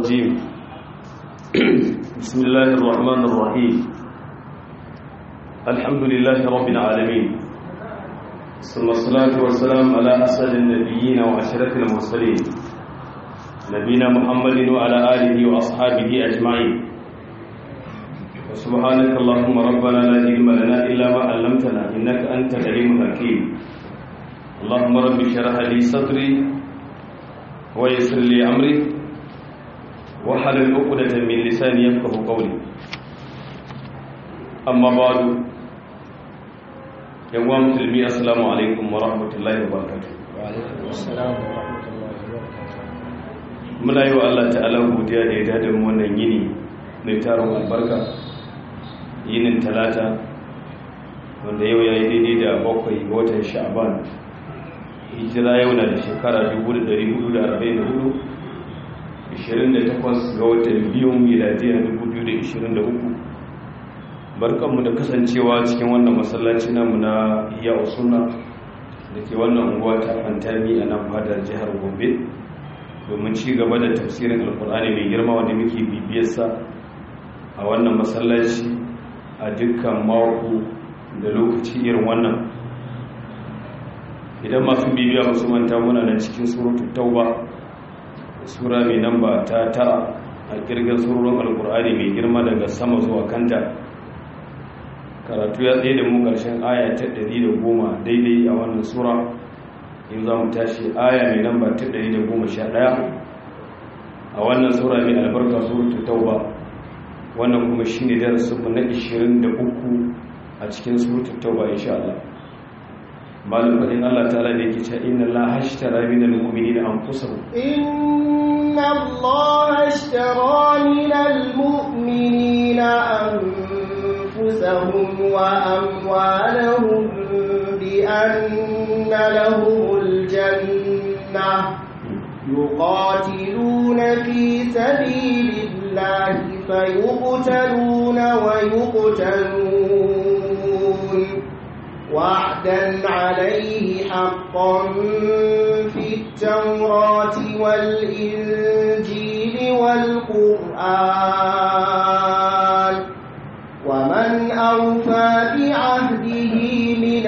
الرجيم بسم الله الرحمن الرحيم الحمد لله رب العالمين ثم الصلاة والسلام على أسد النبيين وأشرف المرسلين نبينا محمد وعلى آله وأصحابه أجمعين وسبحانك اللهم ربنا لا علم لنا إلا ما علمتنا إنك أنت العليم الحكيم اللهم رب اشرح لي صدري ويسر لي أمري وحلل عقدة من لساني يفقه قولي أما بعد يا مسلمي السلام عليكم ورحمة الله وبركاته وعليكم السلام ورحمة الله وبركاته muna yi wa Allah ta'ala godiya da ya dada mu wannan yini mai taron albarka yinin talata wanda yau ya yi daidai da bakwai ga watan sha'ban hijira yau na da shekara 1444 28 ga watan biyun miladiyar 2023 barkanmu da kasancewa cikin wannan masallaci namu na iya usuna da ke wannan unguwa ta fantami a nan fadar jihar gombe domin ci gaba da tafsirin alkur'ani mai girma wanda muke bibiyarsa a wannan masallaci a dukkan mako da lokaci irin wannan idan masu bibiya musu manta muna nan cikin suratul tauba sura mai namba ta tara a kirgin surorin alkur'ani mai girma daga sama zuwa kanta karatu ya tsaye da mu ƙarshen aya ta 110 daidai a wannan sura in za mu tashi aya mai namba ta 111 a wannan sura mai albarka suratul tauba wannan kuma shine darasinmu na 23 a cikin suratul tauba insha Allah malum fadin Allah ta'ala da yake cewa inna Allah hashtara minal mu'minina anfusahum inna Allah hashtara minal mu'minina anfusahum wa amwalahum bi anna lahumul jannah يقاتلون في سبيل الله فيقتلون ويقتلون وعدا عليه حقا في التوراة والإنجيل والقرآن ومن أوفى بعهده من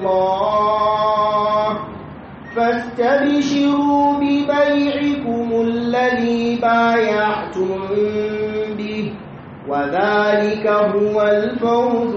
الله فاستبشروا ببيعكم الذي بايعتم به وذلك هو الفوز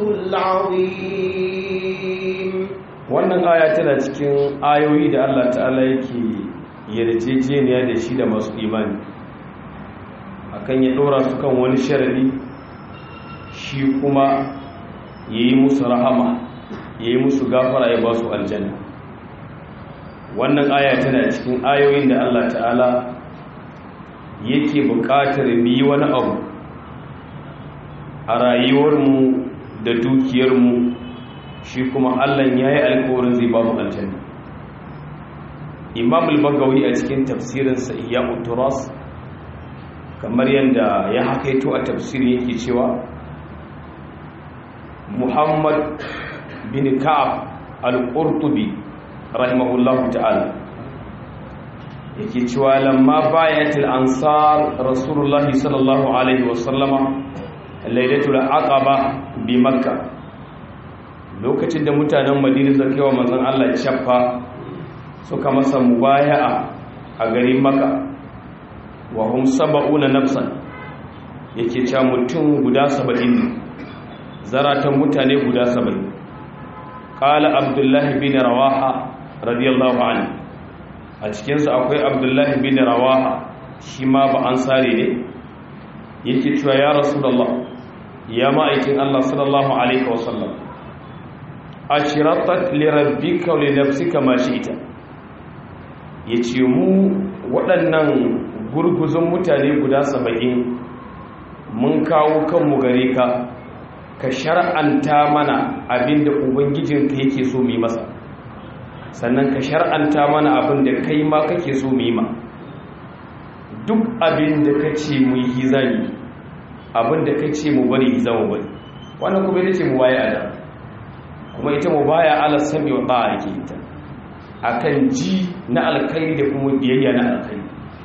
العظيم wannan aya tana cikin ayoyi da Allah ta'ala yake yarjejeniya da shi da masu imani akan ya dora su kan wani sharadi shi kuma yayi musu rahama yayi musu gafara ya ba su aljanna wannan aya tana cikin ayoyin da Allah ta'ala yake buƙatar mu yi wani abu a rayuwarmu da dukiyarmu shi kuma Allah ya yi alkawarin zai ba mu aljanna imam al-bagawi a cikin tafsirinsa iya uturas kamar yadda ya hakaito a tafsirin yake cewa muhammad bin ka'ab al-qurtubi rahimahullahu ta'ala yake cewa lamma bayatil ansar rasulullahi sallallahu alaihi wasallama lailatul aqaba bi makka lokacin da mutanen madina suka wa manzon Allah chaffa suka masa mubaya'a a garin makka wa hum sab'una nafsan yake cewa mutum guda 70 zaratan mutane guda 70 qala abdullahi bin rawaha radiyallahu anhu a cikinsu akwai abdullahi bin rawaha shi ma ba an sare ne yake cewa ya rasulallah ya ma'aikin allah sallallahu alaihi wasallam a shiratat lirabbika wa linafsika ma ita ya ce mu waɗannan gurguzun mutane guda saba'in mun kawo kanmu gare ka ka shar'anta mana abinda ubangijinka yake so mu yi masa sannan ka shar'anta mana abin da kai ma kake so mu yi ma duk abin da ka ce mu yi zami abin da ka ce mu bari za mu bari wannan kuma ita ce mu baya ada kuma ita mu baya ala sami wa ba ake ita akan ji na alkhairi da kuma biyayya na alkhairi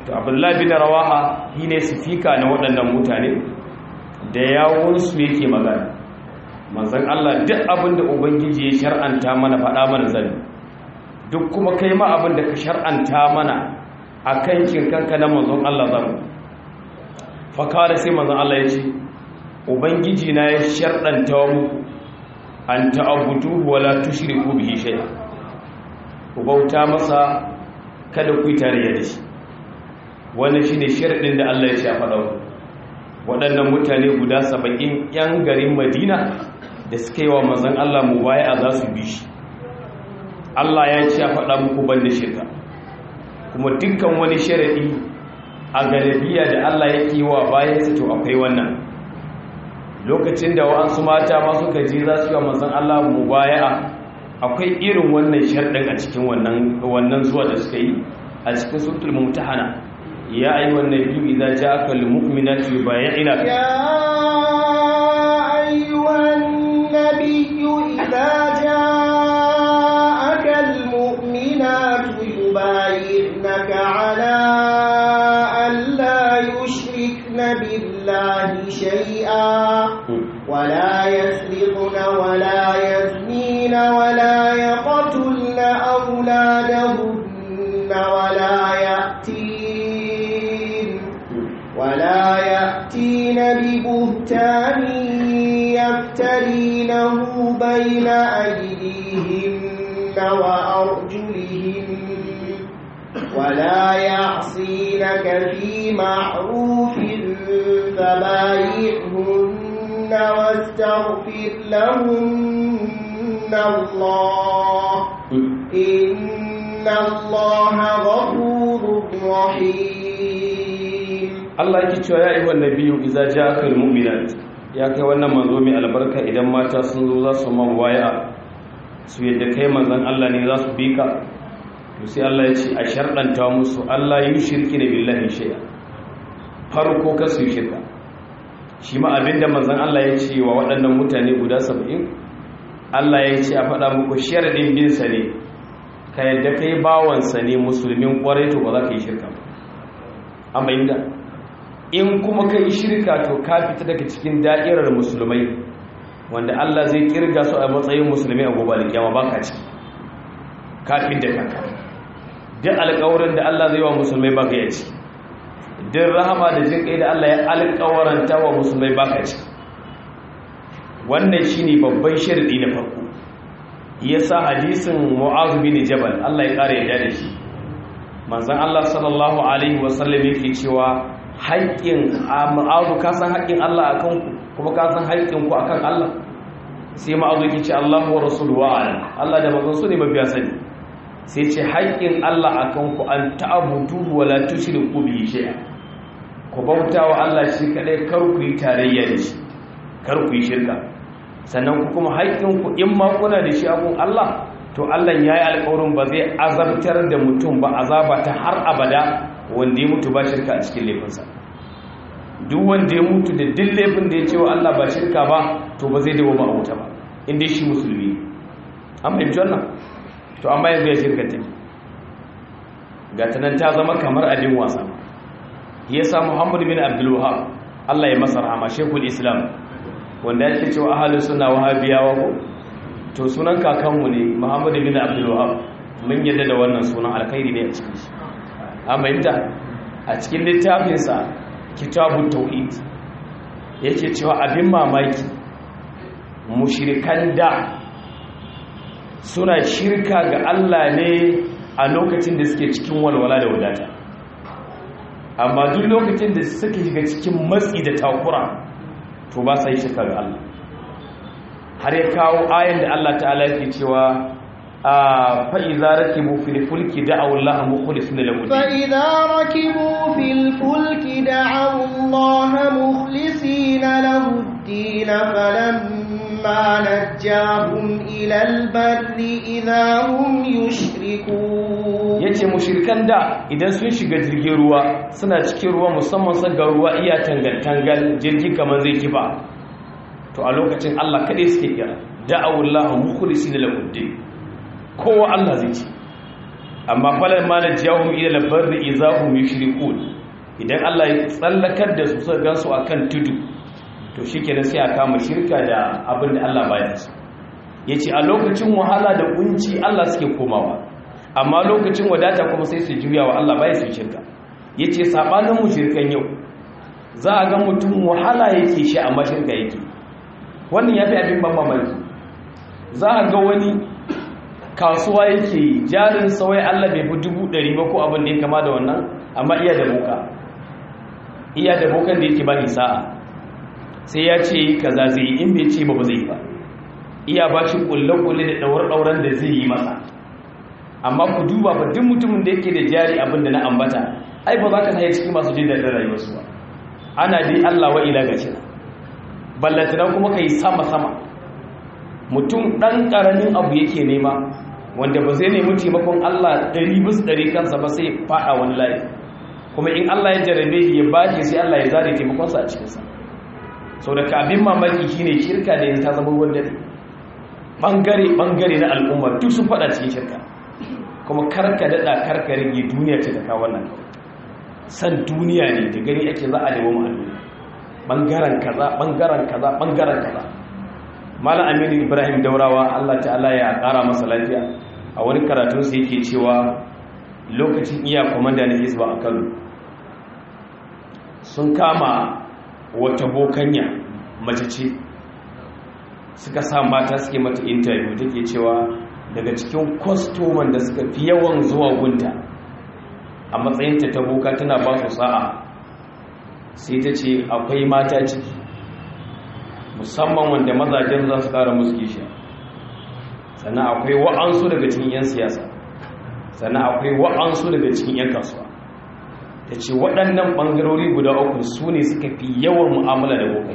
to abdullahi bin rawaha shi ne sifika na waɗannan mutane da yawunsu yake magana manzan Allah duk abin da ubangiji ya shar'anta mana faɗa mana zane duk kuma kai ma abin da ka shar'anta mana a kankin kanka na manzon Allah zamu fakara sai manzon Allah ya ce ubangiji na ya shar'anta muku an ta'abudu wala tushriku bihi shay'a ku bauta masa kada ku yi tarayya da shi wannan shine sharadin da Allah ya ce a faɗa waɗannan mutane guda saba'in 'yan garin Madina da suka yi wa manzon Allah mubaya za su bi shi Allah ya ce a faɗa muku banda shirka kuma dukkan wani sharadi a galibiya da Allah yake yi wa bayansa to akwai wannan lokacin da wa'ansu mata ma suka je za su yi wa manzon Allah mubaya akwai irin wannan sharɗin a cikin wannan zuwa da suka yi a cikin sutul mumtahana ya ayi wannan biyu idan ja'aka lil mu'minati yubay'ina ya ayyuhan nabiyyu idza ja'aka al mu'minatu yubay'inaka ala an la yushrikna billahi shay'a ولا يسرقن ولا يزنين ولا يقتلن أولادهن ولا يأتين ولا يأتين ببهتان يفترينه بين أيديهن وأرجلهن ولا يعصينك في معروف فبايعهن واستغفر لهن الله إن الله غفور رحيم Allah yake cewa ya ayyuhan nabiyyu idza ja'aka almu'minat ya kai wannan manzo mai albarka idan mata sun zo za su man waya su yadda kai manzon Allah ne za su bi ka to sai Allah ya ce a sharɗanta musu Allah yi shirki da billahi shay'a farko ka su shirka shi ma abinda manzon Allah ya ce wa waɗannan mutane guda 70 Allah ya ce a faɗa muku sharadin bin sa ne ka yadda kai bawansa ne musulmin kwarai to ba za ka yi shirka ba an bayyana in kuma ka yi shirka to ka fita daga cikin da'irar musulmai wanda Allah zai kirga su a matsayin musulmi a gobe alkiyama ba ka ciki kafin da kanka duk alƙawarin da Allah zai wa musulmai ba ka yi ciki duk rahama da jin kai da Allah ya alƙawaranta wa musulmai ba ka ciki wannan shine babban sharadi na farko yasa hadisin Mu'adh bin Jabal Allah ya kare yadda da shi manzon Allah sallallahu alaihi wasallam yake cewa haƙƙin ma'azu ka san haƙƙin Allah a kanku kuma ka san haƙƙin ku akan Allah sai ma'azu yake ce Allah wa rasulu wa alam Allah da manzon su ne mabiya sani sai ce haƙƙin Allah a kanku an ta'budu wa la tushriku bihi shay'a ku bauta wa Allah shi kadai kar ku yi tarayya da shi kar ku yi shirka sannan ku kuma haƙƙin ku in ma kuna da shi abun Allah to Allah ya yi alƙawarin ba zai azabtar da mutum ba azaba ta har abada wanda ya mutu ba shirka a cikin laifinsa duk wanda ya mutu da duk laifin da ya ce wa Allah ba shirka ba to ba zai dawo ba a wuta ba inda shi musulmi an fahimci wannan to amma yanzu ya shirka take ga ta nan ta zama kamar abin wasa ya sa muhammadu bin abdul wahab Allah ya masa rahama shekul islam wanda yake cewa ahalus sunna wahabiyawa ko to sunan kakanmu ne muhammadu bin abdul wahab mun yadda da wannan sunan alkhairi ne a cikin shi aminta a cikin littafinsa kitabun tauhid yake cewa abin mamaki mushrikan da suna shirka ga Allah ne a lokacin da suke cikin walwala da wadata amma duk lokacin da suke shiga cikin matsi da takura to ba sa yi shirka ga Allah har ya kawo ayan da Allah ta'ala yake cewa فإذا ركبوا في الفلك دعوا الله مخلصين له الدين فإذا ركبوا في الفلك دعوا الله مخلصين له الدين فلما نجاهم إلى البر إذا هم يشركون yace mushrikan da idan sun shiga jirgin ruwa suna cikin ruwa musamman sun ga ruwa iya tangal tangal jirgi kamar zai kifa to a lokacin Allah kadai suke kira da'awullahu mukhlisina lahu din kowa Allah zai ce amma falan ma najahum ila al-barri izahum yushrikun idan Allah ya tsallakar da su suka gansu akan tudu to shikenan sai a kama shirka da abin da Allah baya so yace a lokacin wahala da kunci Allah suke komawa amma lokacin wadata kuma sai su juya wa Allah baya su shirka yace sabanin mushrikan yau za a ga mutum wahala yake shi amma shirka yake wannan yafi abin ban mamaki za a ga wani kasuwa yake jarin sawai Allah bai fi dubu ɗari ba ko abin da ya kama da wannan amma iya da boka iya da bokan da yake bani sa'a sai ya ce kaza zai yi in bai ce ba ba zai ba iya ba shi kulle-kulle da ɗaurar-ɗauran da zai yi masa amma ku duba ba duk mutumin da yake da jari abin da na ambata ai ba za ka saye cikin masu jin daɗin rayuwarsu ba ana dai Allah wa ila gashi na ballantana kuma ka yi sama-sama mutum ɗan ƙaramin abu yake nema wanda ba zai nemi taimakon Allah ɗari bis ɗari kansa ba sai faɗa wani layi kuma in Allah ya jarabe shi ya bashi sai Allah ya zare taimakonsa a cikinsa sau da abin mamaki shine shirka da yanzu ta zama ruwan dare ɓangare-ɓangare na al'umma duk sun faɗa cikin shirka kuma karka daɗa karka rage duniya ce ta kawo nan san duniya ne da gani ake za a nemo ma'adu ɓangaren kaza ɓangaren kaza ɓangaren kaza malam aminu ibrahim daurawa allah ta'ala ya ƙara masa lafiya a wani karatunsa yake cewa lokacin iya kwamanda na hisba a kano sun kama wata bokanya mace ce suka sa mata suke mata interview take cewa daga cikin kwastoman da suka fi yawan zuwa gunta a matsayinta ta boka tana ba su sa'a sai ta ce akwai mata ciki musamman wanda mazajen za su kara musu kishiya sannan akwai wa'ansu daga cikin 'yan siyasa sannan akwai wa'ansu daga cikin 'yan kasuwa ta ce waɗannan ɓangarori guda uku su ne suka fi yawan mu'amala da bokai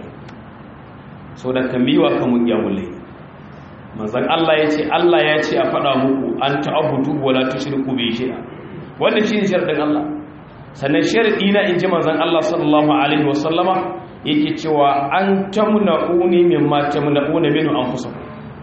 so da kan biwa kan mu iya mulai manzan Allah ya ce Allah ya ce a faɗa muku an ta'abudu wala tushriku bi shay'a wannan shine sharadin Allah sannan sharadi na inji manzan Allah sallallahu alaihi wasallama yake cewa an tamna'uni mimma tamna'una minhu anfusakum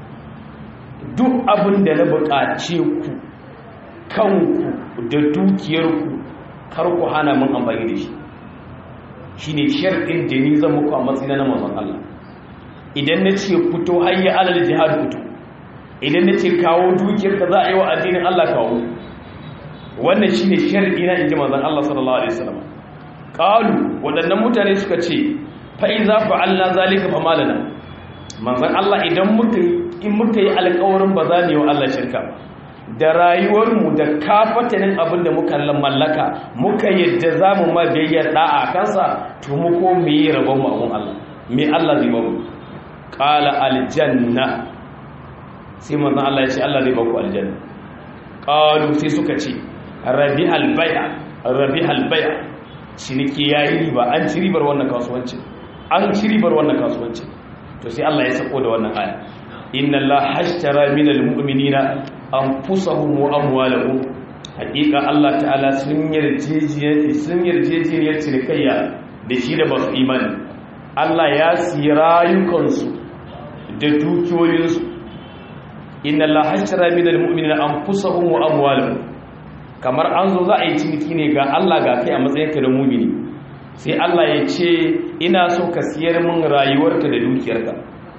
duk abin da na buƙace ku kanku da dukiyarku kar ku hana mun amfani da shi shine sharadin da ni zan muku a matsayin na manzon Allah idan na ce fito hayya alal jihad fito idan na ce kawo dukiyar ka za a yi wa addinin Allah kawo wannan shine sharadi na inji manzon Allah sallallahu alaihi wasallam qalu wadannan mutane suka ce fa iza fa'alna zalika fa malana manzon Allah idan muka in muka yi alƙawarin ba za mu yi wa Allah shirka ba da rayuwarmu da kafatanin abin da muka mallaka muka yadda za mu ma biyayyar da'a kansa to mu ko mu yi rabon mu abun Allah me Allah zai bamu qala aljanna sai manzon Allah ya ce Allah zai baku aljanna qalu sai suka ce rabi albaya rabi albaya ciniki yayi riba an ci ribar wannan kasuwanci an ci ribar wannan kasuwanci to sai Allah ya sako da wannan aya inna Allah hashtara minal mu'minina anfusahum wa amwalahum haqiqa Allah ta'ala sun yarjejiyar sun yarjejiyar cinikayya da shi da basu imani Allah ya siyi rayukansu da dukiyoyinsu inna Allah hashtara minal mu'minina anfusahum wa amwalahum kamar an zo za a yi ciniki ne ga Allah ga kai a matsayinka da mu'mini sai Allah ya ce ina so ka siyar min rayuwarka da dukiyarka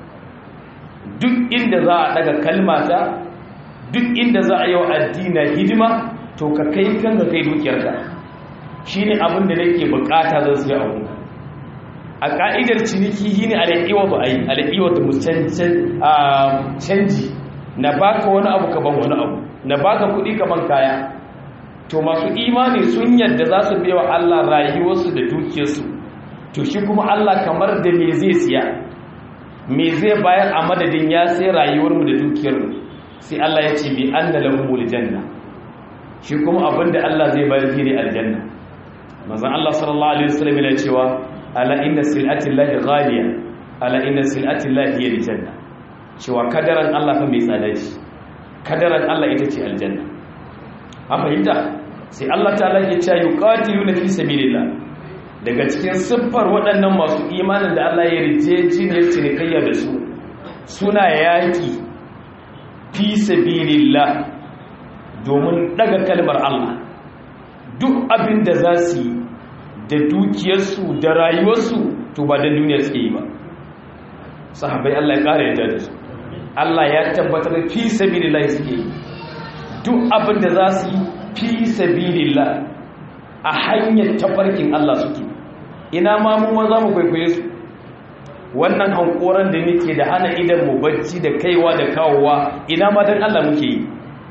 duk inda za a daga kalmata duk inda za a yi wa addina hidima to ka kai kan ka kai dukiyarka shine abin da nake bukata zan siya abu a ka'idar ciniki shine alaiwa ba ai alaiwa da canji na baka wani abu ka ban wani abu na baka kuɗi ka ban kaya to masu imani sun yadda za su biya wa Allah rayuwarsu da dukiyarsu to shi kuma Allah kamar da me zai siya me zai bayar a madadin ya sai rayuwarmu da dukiyarmu sai Allah ya ce bi anna lahumul janna shi kuma abinda Allah zai bayar shi ne aljanna manzon Allah sallallahu alaihi wasallam yana cewa ala inna sil'ati llahi ghaliya ala inna sil'ati llahi hiya aljanna cewa kadaran Allah fa mai tsada ce kadaran Allah ita ce aljanna an fahimta sai Allah ta'ala ya ce yuqatiluna fi sabilillah daga cikin siffar waɗannan masu imanin da Allah ya rijeji ne cinikayya da su suna yaƙi fi sabilillah domin daga kalmar Allah duk abin da za su yi da dukiyarsu da rayuwarsu to ba da duniya suke yi ba sahabai Allah ya ƙara yadda da su Allah ya tabbatar fi sabilillah suke yi duk abin da za su yi fi sabilillah a hanyar tafarkin Allah suke ina ma mu za mu kwaikwaye su wannan hankoran da muke da hana idan mu bacci da kaiwa da kawowa ina ma dan Allah muke yi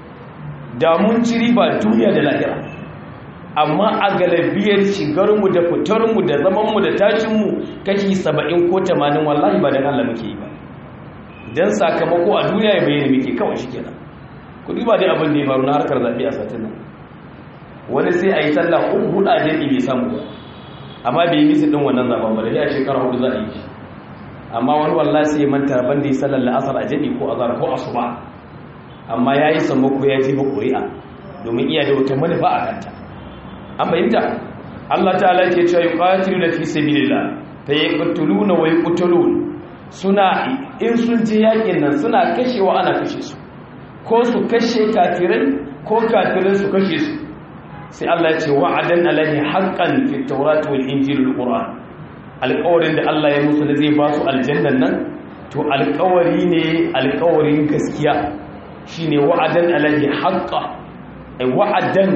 da mun ci riba duniya da lahira amma a galabiyar shigarmu da fitarmu da zamanmu da tashinmu kashi saba'in ko tamanin wallahi ba don Allah muke yi ba don sakamako a duniya ya bayyana muke kawai shi kenan kudi ba dai abin da ya faru na harkar zaɓe a satin nan wani sai a yi sallah uku hudu a jami'i bai samu ba amma bai yi misi ɗin wannan zaɓen ba da ya shekara hudu za a yi shi amma wani wallahi sai ya manta ban da ya sallar la'asar a jami'i ko azhar ko asuba amma ya yi sammako ya ji ba ƙuri'a domin iya da wata manufa a kanta an fahimta Allah ta'ala ke cewa yuqatiluna fi sabilillah fa yaqtuluna wa yuqtalun suna in sun je yakin nan suna kashewa ana kashe su ko su kashe kafirai ko kafirai su kashe su sai Allah ya ce wa'adan alaihi haqqan fi tawrat wal injil wal qur'an alƙawarin da Allah ya musu da zai ba su aljannan nan to alƙawari ne alƙawarin gaskiya shine wa'adan alaihi haqqan ay wa'adan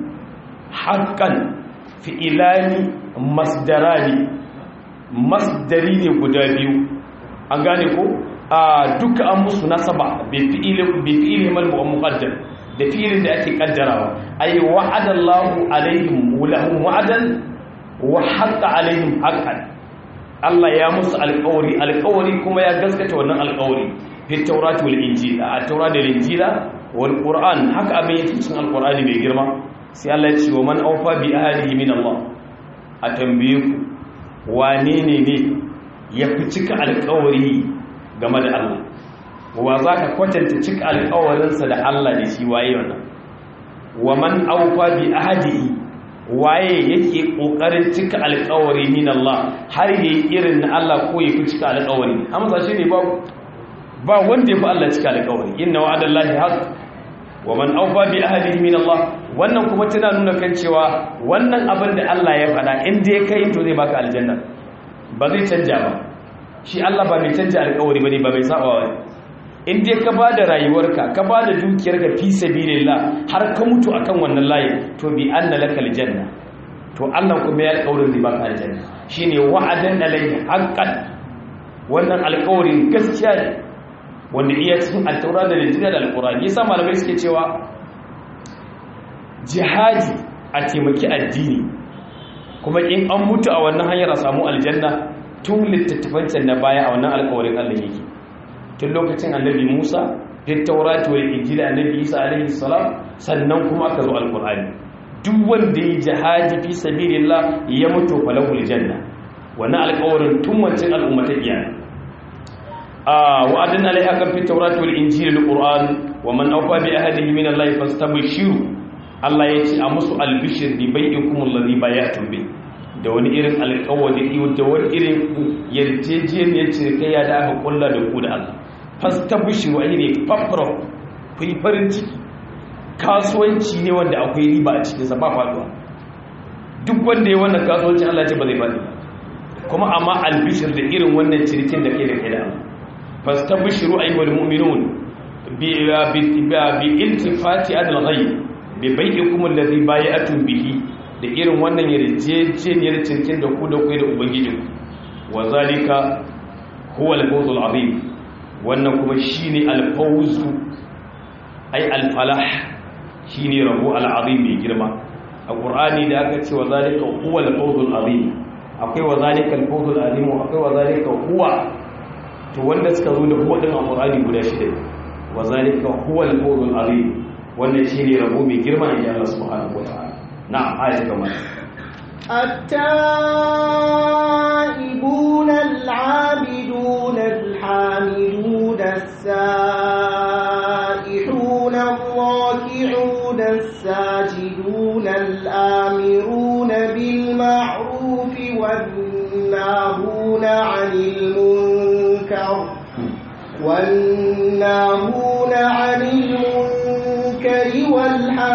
haƙƙan fi'ilani masdarani masdari ne guda biyu an gane ko a duka an musu nasaba bai fi'ili malmu muqaddar da fi'ilin da ake kaddarawa ay wa'adallahu alaihim lahum wa'adan wa haqqa alaihim haqqan Allah ya musu alƙawari alƙawari kuma ya gaskata wannan alƙawari fi tawrat wal injil a tawrat da injila wal qur'an haka abin yake cikin alqur'ani mai girma sai Allah ya ce wa man aufa bi ahlihi min Allah a tambaye ku wane ne ne ya fi cika alƙawari game da Allah wa za ka kwatanta cika alƙawarinsa da Allah da shi waye wannan wa man aufa bi ahlihi waye yake kokarin cika alƙawari min Allah har yayi irin na Allah ko ya fi cika alƙawari amsa shi ne ba ba wanda ya fi Allah cika alƙawari inna wa'adallahi haqq wa man aufa bi ahlihi min Allah wannan kuma tana nuna kan cewa wannan abin da Allah ya faɗa in dai kai to zai baka aljanna ba zai canja ba shi Allah ba mai canja alƙawari bane ba mai saba ba in dai ka bada rayuwarka ka bada dukiyarka fi sabilillah har ka mutu akan wannan layi to bi anna laka aljanna to Allah kuma ya alƙawarin zai baka aljanna shine wa'adan alayhi haqqan wannan alƙawarin gaskiya ne wanda iya cikin altaura da lijina da alkurani yasa malamai suke cewa jihadi a taimaki addini kuma in an mutu a wannan hanyar a samu aljanna tun littattafancin na baya a wannan alkawarin allah yake tun lokacin annabi musa littaurati wa injila annabi isa alaihi salam sannan kuma aka zo alkurani duk wanda ya jihadi fi sabilillah ya mutu falahul janna wannan alkawarin tun wancan al'ummatan iyana وعدنا عليها كم في التوراة والإنجيل والقرآن ومن أوفى بأهله من الله فاستبشروا الله يتي أمس البشر ببيعكم الذي بايعتم به da wani irin alƙawari da wani irin yarjejeniyar cinikayya da aka kulla da ku da Allah fastabshiru ai ne fafra ku yi farin ciki kasuwanci ne wanda akwai riba a cikin sa ba faduwa duk wanda ya wannan kasuwanci Allah ya ce ba zai fadi kuma amma albishir da irin wannan cinikin da kai da kai da Allah fastabshiru ayyuhal mu'minun bi bi iltifati adal ghayb bi bai'ikum alladhi bay'atum bihi da irin wannan yarjejeniyar cikin da ku da ku da ubangijinku wa zalika huwa al-fawz al-azim wannan kuma shine al-fawz ay al-falah shine rabo al-azim mai girma a qur'ani da aka ce wa zalika huwa al-fawz al-azim akwai wa zalika al-fawz al-azim akwai wa zalika huwa to wanda suka zo da huwa din alqur'ani guda shida wa zalika huwa al-fawz al-azim wannan shine rabo mai girma ne Allah subhanahu wataala na'am ayatu kamar التائبون العابدون الحامدون السائحون الراكعون الساجدون الآمرون بالمعروف والناهون عن المنكر والناهون عن المنكر والحمد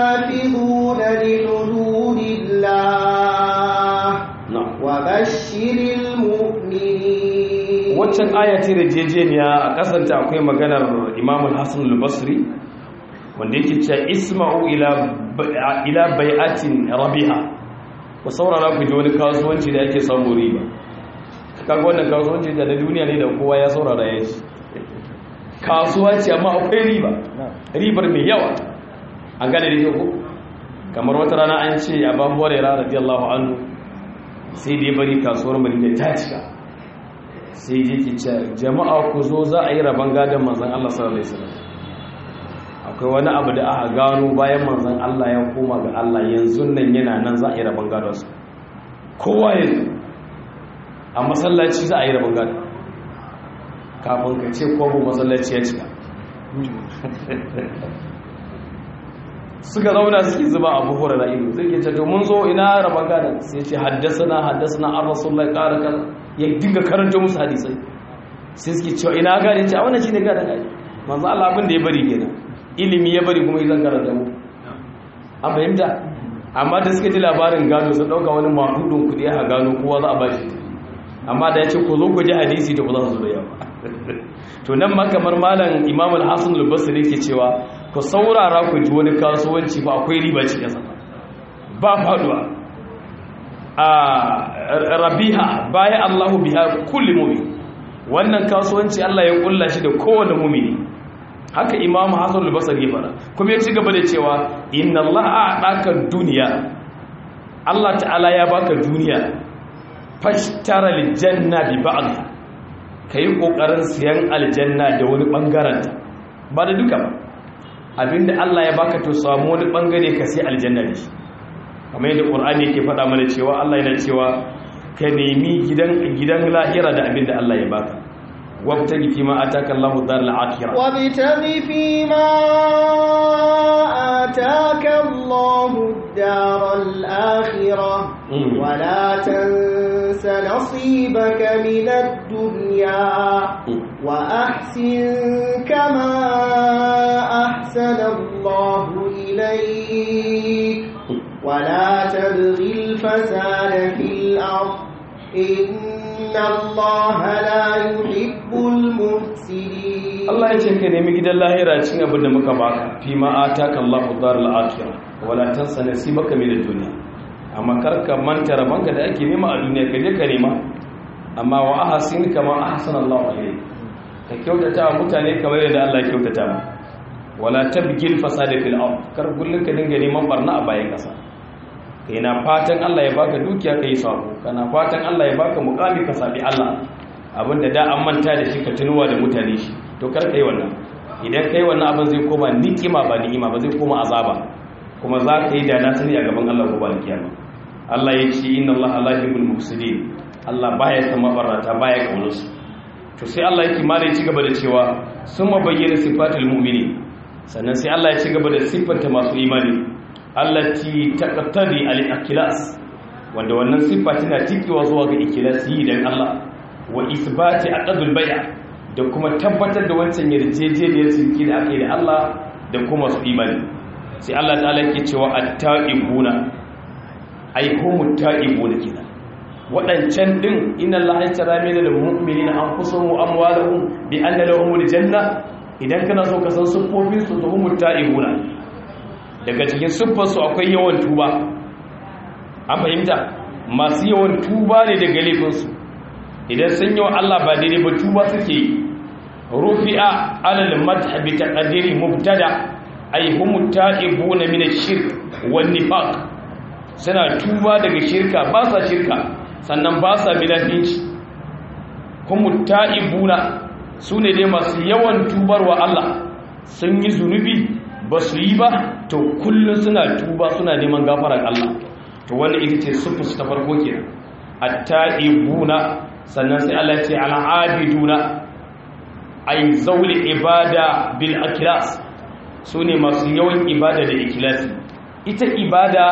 وبشر المؤمنين waccan aya ce da jejeniya a kasanta akwai maganar imam al-hassan al-basri wanda yake cewa isma'u ila ila bai'atin rabiha ku saurara ku ji wani kasuwanci da ake samu riba kaga wannan kasuwanci da na duniya ne da kowa ya saurara ya ji kasuwa ce amma akwai riba ribar mai yawa an gane da ko kamar wata rana an ce a ban horera radiyallahu anhu sai da ya bari kasuwar madina ta cika sai je ki ce jama'a ku zo za a yi rabon gadon manzan Allah sallallahu alaihi wasallam akwai wani abu da aka gano bayan manzan Allah ya koma ga Allah yanzu nan yana nan za a yi rabon gadon su kowa ya zo a masallaci za a yi rabon gadon kafin ka ce kwabo masallaci ya cika suka zauna suke zuba abu hura da ido zai ke to mun zo ina rabon gadon sai ce haddasa na haddasa na an rasulullah ƙara kan ya dinga karanta musu hadisai sai suke cewa ina gane ce a wannan shine gadon gadi manzo Allah abin da ya bari kenan ilimi ya bari kuma zan karanta mu an fahimta amma da suka ji labarin gado sun dauka wani mahudun kudi a gano kowa za a bashi amma da ya ce ku zo ku ji hadisi da ku za su zo yawa to nan ma kamar malam imam al-hasan al-basri ke cewa ku saurara ku ji wani kasuwanci fa akwai riba cikin sa ba faduwa a rabiha baya Allahu biha kulli mu'min wannan kasuwanci Allah ya kulla shi da kowane mu'mini haka imam hasan al-basri ya fara kuma ya ci gaba da cewa inna Allah a'taka dunya Allah ta'ala ya baka duniya fashtara aljanna bi ba'dha kai kokarin siyan aljanna da wani bangaren ta ba da duka ba abinda Allah ya baka to samu wani bangare ka sai aljanna da shi kamar yadda Qur'ani yake faɗa mana cewa Allah yana cewa ka nemi gidan gidan lahira da abinda Allah ya baka wabtagi fi ma ataka Allahu daral akhirah وابتغ فيما آتاك الله الدار الآخرة مم. ولا تنس نصيبك من الدنيا وأحسن كما أحسن الله إليك ولا تبغ الفساد في الأرض إن الله لا يحب المفسدين Allah ya ce ka nemi gidan lahira cin abin da muka baka fi ma ataka Allahu daral akhirah wala tansa nasibaka min ad-dunya amma kar ka manta rabanka da ake nema a duniya ka je ka nema amma wa ahsin kama ahsana Allahu ilayk ka kyautata wa mutane kamar yadda Allah ya kyautata ma wala tabgil fasada fil ard kar kullun ka dinga neman barna a bayan kasa kai na fatan Allah ya baka dukiya kai sabo kana fatan Allah ya baka mukami ka sabi Allah abinda da an manta da shi ka tunuwa da mutane shi to kar kai wannan idan kai wannan abin zai koma nikima ba ni'ima ba zai koma azaba kuma za ka yi da na sani a gaban Allah gobe alkiyama Allah ya ce inna Allah la yuhibbul mufsidin Allah baya san mabarata baya kaunar su to sai Allah yake mala ya ci gaba da cewa summa bayyana sifatul mu'minin sannan sai Allah ya ci gaba da siffanta masu imani allati taqtadi al-ikhlas wanda wannan siffa tana tikewa zuwa ga ikhlasi dan Allah wa isbati aqdul bay'a da kuma tabbatar da wancan yarjejeniyar cinki da aka yi da Allah da kuma su imani sai Allah ta'ala yake cewa at-ta'ibuna ay humut ta'ibuna kenan wadancan din inna Allah yastara min al-mu'minina anfusahum wa amwalahum bi anna lahumul janna idan kana so ka san siffofin su humut ta'ibuna daga cikin siffar su akwai yawan tuba an fahimta masu yawan tuba ne daga laifinsu idan sun yi wa Allah ba daidai ba tuba suke yi rufi'a alal madhhabi taqdiri mubtada ay hum ta'ibuna min ash-shirk wan nifaq suna tuba daga shirka ba sa shirka sannan ba sa bilafinci hum ta'ibuna sune dai masu yawan tubar wa Allah sun yi zunubi ba su yi ba to kullum suna tuba suna neman gafarar Allah to wannan ita ce sufu ta farko kenan at-ta'ibuna sannan sai Allah ce al'abiduna ay zauli ibada bil ikhlas sune masu yawan ibada da ikhlasi ita ibada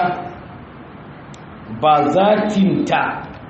ba zatinta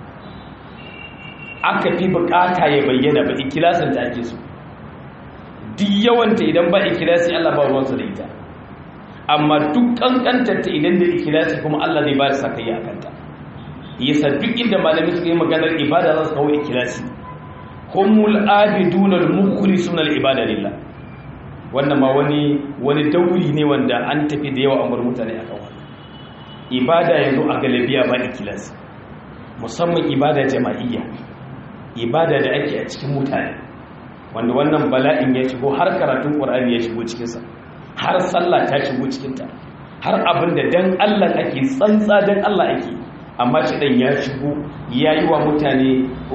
aka fi bukata ya bayyana ba ikhlasin ta ake so duk yawanta idan ba ikhlasi Allah ba ruwansa da ita amma duk kankantar ta idan da ikhlasi kuma Allah zai ba da sakayya akanta yasa duk inda malami suka yi maganar ibada za su kawo ikhlasi humul abiduna al-mukhlisuna al-ibada lillah wannan ma wani wani dauri ne wanda an tafi da yawa an bar mutane akan wannan ibada yanzu a galabiya ba ikhlasi musamman ibada jama'iyya ibada da ake a cikin mutane wanda wannan bala'in ya shigo har karatun qur'ani ya shigo cikin sa har sallah ta shigo cikin ta har abin da dan Allah ake tsantsa dan Allah ake amma shi dan ya shigo yayi wa mutane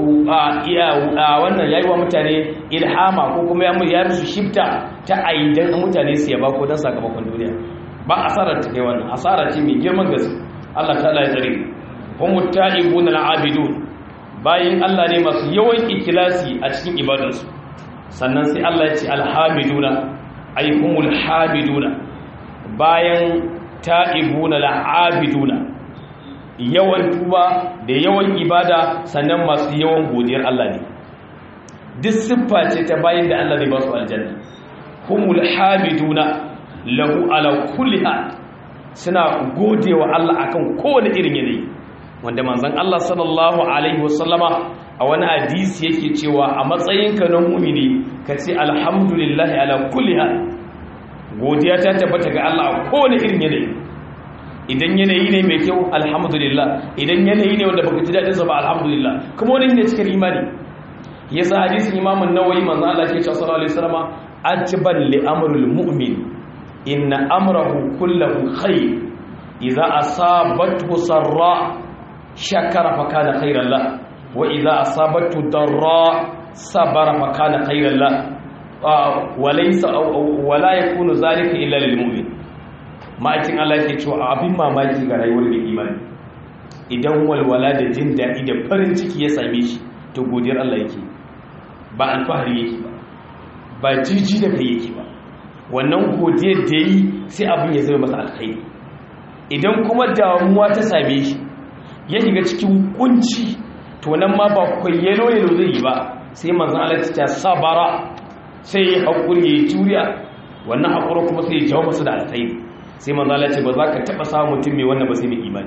wannan yayi wa mutane ilhama ko kuma ya musu shifta ta aidan mutane su yaba ko dan sakamakon duniya ba asarar ta kai wannan asara ce mai girman gaske Allah ta'ala ya tsare hum ta'ibun al'abidun bayin Allah ne masu yawan ikilasi a cikin ibadarsu sannan sai Allah ya ce alhamiduna ay humul hamiduna bayan ta'ibuna al'abiduna yawan tuba da yawan ibada sannan masu yawan godiyar Allah ne duk siffa ce ta bayin da Allah zai ba su aljanna humul hamiduna lahu ala kulli hal suna godewa Allah akan kowane irin yanayi wanda manzon Allah sallallahu alaihi wasallama a wani hadisi yake cewa a matsayinka na mu'mini kace alhamdulillahi ala kulli hal godiya ta tabbata ga Allah a kowane irin yanayi idan yanayi ne mai kyau alhamdulillah idan yanayi ne wanda baka ji dadin sa ba alhamdulillah kuma wani ne cikin imani yasa hadisin Imam an-Nawawi manzo Allah ke cewa sallallahu alaihi wasallama ajiban li amrul mu'min inna amrahu kullahu khair idza asabathu sarra shakara fa kana khairan la wa idza asabathu darra sabara fa kana khairan la wa laysa wa la yakunu zalika illa lil mu'min ma'aikin Allah yake cewa abin mamaki ga rayuwar mai imani idan walwala da jin daɗi da farin ciki ya same shi to godiyar Allah yake ba alfahari yake ba ba jiji da kai yake ba wannan godiyar da yi sai abin ya zama masa alkhairi idan kuma damuwa ta same shi ya shiga cikin kunci to nan ma ba kwayyalo yalo zai yi ba sai manzon Allah ta sabara sai ya hakuri ya juriya wannan hakuri kuma sai ya jawo masa da alkhairi sai manzon Allah ce ba za ka taba samu mutum mai wannan ba sai mai imani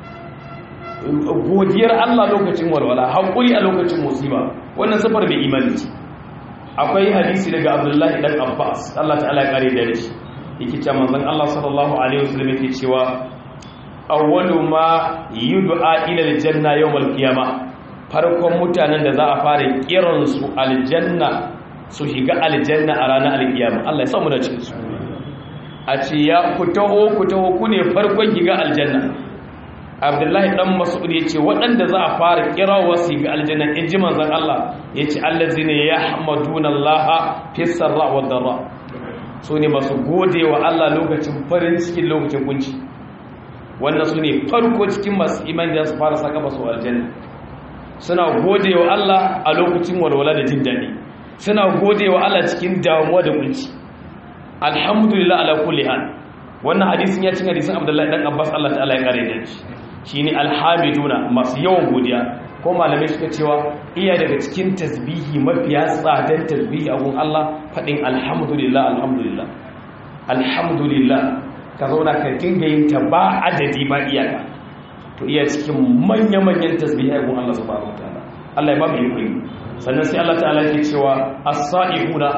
godiyar Allah lokacin walwala hakuri a lokacin musiba wannan sifar mai imani ce akwai hadisi daga abdullahi dan abbas allah ta'ala ya kare da shi yake cewa manzon allah sallallahu alaihi wasallam yake cewa awwalu ma yud'a ila aljanna yawm alqiyama farkon mutanen da za a fara kiran su aljanna su shiga aljanna a ranar alqiyama allah ya sa mu da cikin su a ce ya ku taho ku taho ku ne farkon shiga aljanna abdullahi dan mas'ud yace waɗanda za a fara kirawa su ga aljanna in ji manzon Allah yace allazina yahmaduna Allah fi sarra wa darra su ne masu gode wa Allah lokacin farin cikin lokacin kunci wannan su ne farko cikin masu imani da su fara saka masu aljanna suna gode wa Allah a lokacin walwala da jin daɗi suna gode wa Allah cikin damuwa da kunci alhamdulillah ala kulli hal wannan hadisin ya cin hadisin Abdullahi dan Abbas Allah ta'ala ya kare da shi shine alhamiduna masu yawan godiya ko malamai suka cewa iya daga cikin tasbihi mafiya tsadan tasbihi a gun Allah faɗin alhamdulillah alhamdulillah alhamdulillah ka zauna ka dinga yin ta ba adadi ba iyaka to iya cikin manya-manyan tasbihi a gun Allah subhanahu wataala Allah ya ba mu yi sannan sai Allah ta'ala ke cewa as-sa'ihuna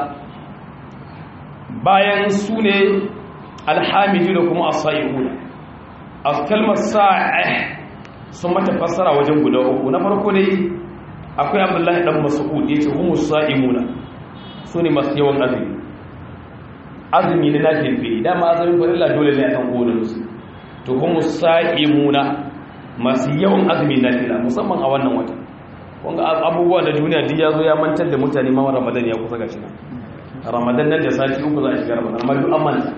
bayan su ne alhamiduna kuma as-sa'ihuna a kalmar sa'a sun mata fassara wajen guda uku na farko dai akwai abdullahi dan mas'ud yace humus sa'imuna sune masu yawan azumi azumi ne nake fi dama azumin farilla dole ne akan kowane musu to humus sa'imuna masu yawan azumi na fila musamman a wannan wata wanga abubuwa da duniya duk ya zo ya mantar da mutane ma ramadan ya kusa gashi nan ramadan nan da sati uku za a shiga ramadan amma duk an manta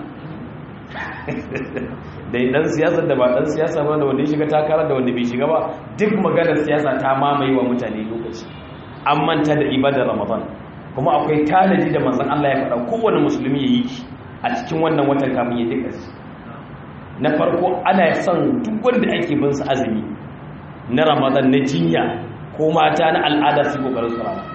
da dan siyasa da ba dan siyasa ba da wanda ya shiga takara da wanda bai shiga ba duk maganar siyasa ta mamaye wa mutane lokaci an manta da ibadar ramadan kuma akwai tanadi da manzon Allah ya faɗa kowane musulmi ya yi a cikin wannan watan kafin ya dika shi na farko ana son duk wanda ake bin sa azumi na ramadan na jinya ko mata na al'ada su kokarin su rama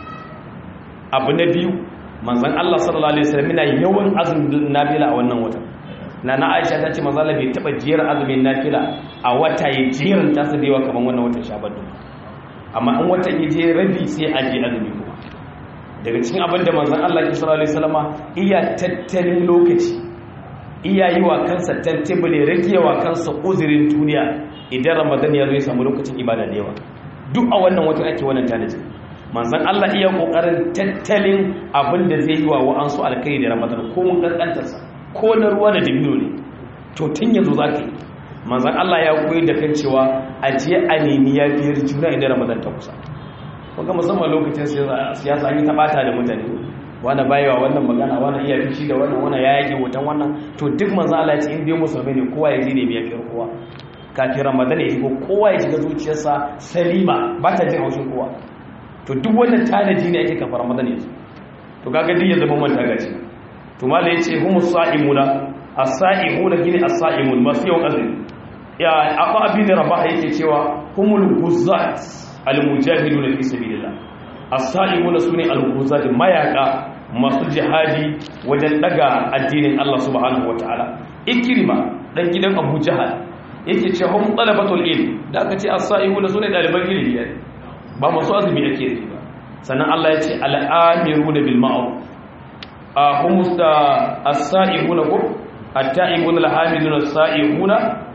abu na biyu manzon Allah sallallahu alaihi wasallam yana yawan azumin nafila a wannan watan na na aisha ta ce manzala bai taba jiyar azumin nafila a wata ya jerin ta su dewa kamar wannan watan shaban din amma in watan ya je rabi sai a je azumi kuma daga cikin abin da manzon Allah ki sallallahu alaihi wasallama iya tattalin lokaci iya yi wa kansa tantable rage wa kansa uzurin duniya idan ramadan ya zo ya samu lokacin ibada da yawa duk a wannan watan ake wannan tanaji manzon Allah iya kokarin tattalin abin da zai yi wa wa'ansu alkai da ramadan ko mun kankantarsa ko na ruwa da dabino ne to tun yanzu za ka yi manzan Allah ya koyi da kan cewa a je a nemi ya biyar juna idan ramadan ta kusa kuka musamman lokacin siyasa an yi ta bata da mutane wani bayewa wannan magana wani iya fishi da wannan wani ya yake hoton wannan to duk manzan Allah ya ce in dai musulmi ne kowa ya je ne biya fiyar kowa kafin ramadan ya shigo kowa ya shiga zuciyarsa salima ba ta jin haushin kowa to duk wannan tanaji ne ake kafa ramadan yanzu to kaga duk ya zama manta gaci to mala yace humus sa'imuna as-sa'imuna gine as-sa'imun masu yawan azumi ya aqa abin rabah yake cewa humul huzzat al-mujahiduna fi sabilillah as-sa'imuna sune al-huzzat mayaka masu jihadi wajen daga addinin Allah subhanahu wataala ikrima dan gidan Abu Jahal yake cewa hum talabatul ilm da aka ce as-sa'imuna sune daliban ilimi ba masu azumi ake yi ba sannan Allah ya ce al-amiruna bil ma'ruf a humus da as-sa'ihuna ko at-ta'ibuna al-hamiduna as-sa'ihuna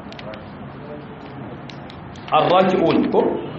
ar-raki'un ko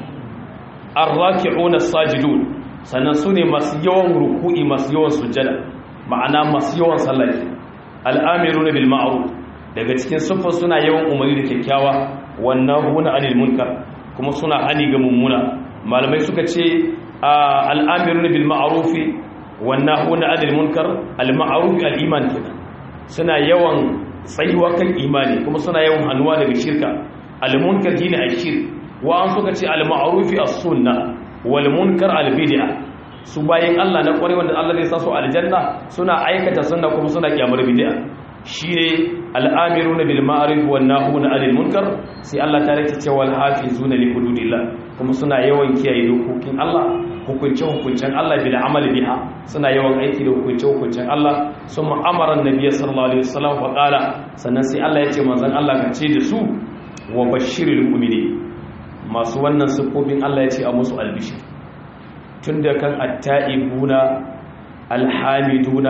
ar-raki'una as-sajidun sannan sune masu yawan ruku'i masu yawan sujjada ma'ana masu yawan sallah al-amiruna bil ma'ruf daga cikin suffa suna yawan umari da kyakkyawa wannan huna anil munkar kuma suna hani ga mummuna malamai suka ce al-amiruna bil ma'rufi wannan huna adil munkar al-ma'ruf al-iman kenan suna yawan tsayuwa kan imani kuma suna yawan hannuwa daga shirka al-munkar shine ashir wa an suka ce al-ma'ruf as-sunna wal munkar al-bid'a su bayin Allah na kware wanda Allah zai sa su aljanna suna aikata sunna kuma suna kiyamar bid'a shine al-amiruna bil ma'ruf wan nahuna 'anil munkar sai Allah ta rike cewa al-hafizuna li hududillah kuma suna yawan kiyaye dokokin Allah hukunce-hukuncen Allah bi da amali biha suna yawan aiki da hukunce-hukuncen Allah sun ma'amaran nabiya sallallahu alaihi wasallam fa qala sannan sai Allah ya ce manzon Allah ka ce da su wa bashiril mu'mini masu wannan sifofin Allah ya ce a musu albishir tunda kan at-ta'ibuna alhamiduna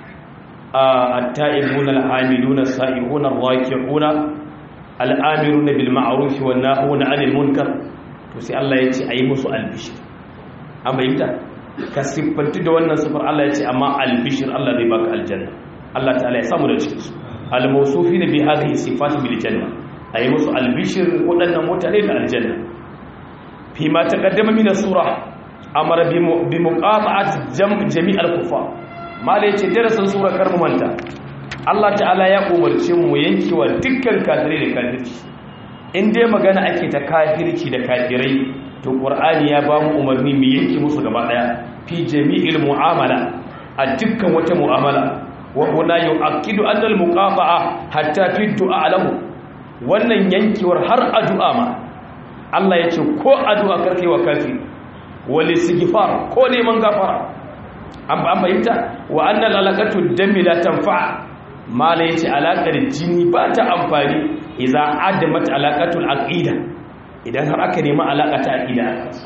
at-ta'ibuna alhamiduna sa'ihuna ar-raki'una al-amiruna bil ma'ruf wan nahuna 'anil munkar to sai Allah ya ce ayi musu albishir an bayyanta ka siffanti da wannan sifar Allah ya ce amma albishir Allah zai baka aljanna Allah ta'ala ya samu da cikin su al-mawsufina bi hadhihi sifati bil janna ayi musu albishir wadannan mutane da aljanna fi ma taqaddama min as-sura amara bi muqata'at jami' al-kufar mala yace darasin sura karmu manta Allah ta'ala ya umarce mu yankewa dukkan kafirai da kafirci in dai magana ake ta kafirci da kafirai to qur'ani ya ba mu umarni mu yanke musu gaba daya fi jami'il mu'amala a dukkan wata mu'amala wa huna yu'akkidu anna al-muqafa'a hatta fi du'a lahu wannan yankewar har addu'a ma Allah ya ce ko addu'a karkai wa kafi wal istighfar ko neman gafara an ba bayyana wa anna al-alaqatu dami la tanfa mala yace alaqar jini ba ta amfani idza adamat alaqatul aqida idan har aka nemi alaƙa ta aƙida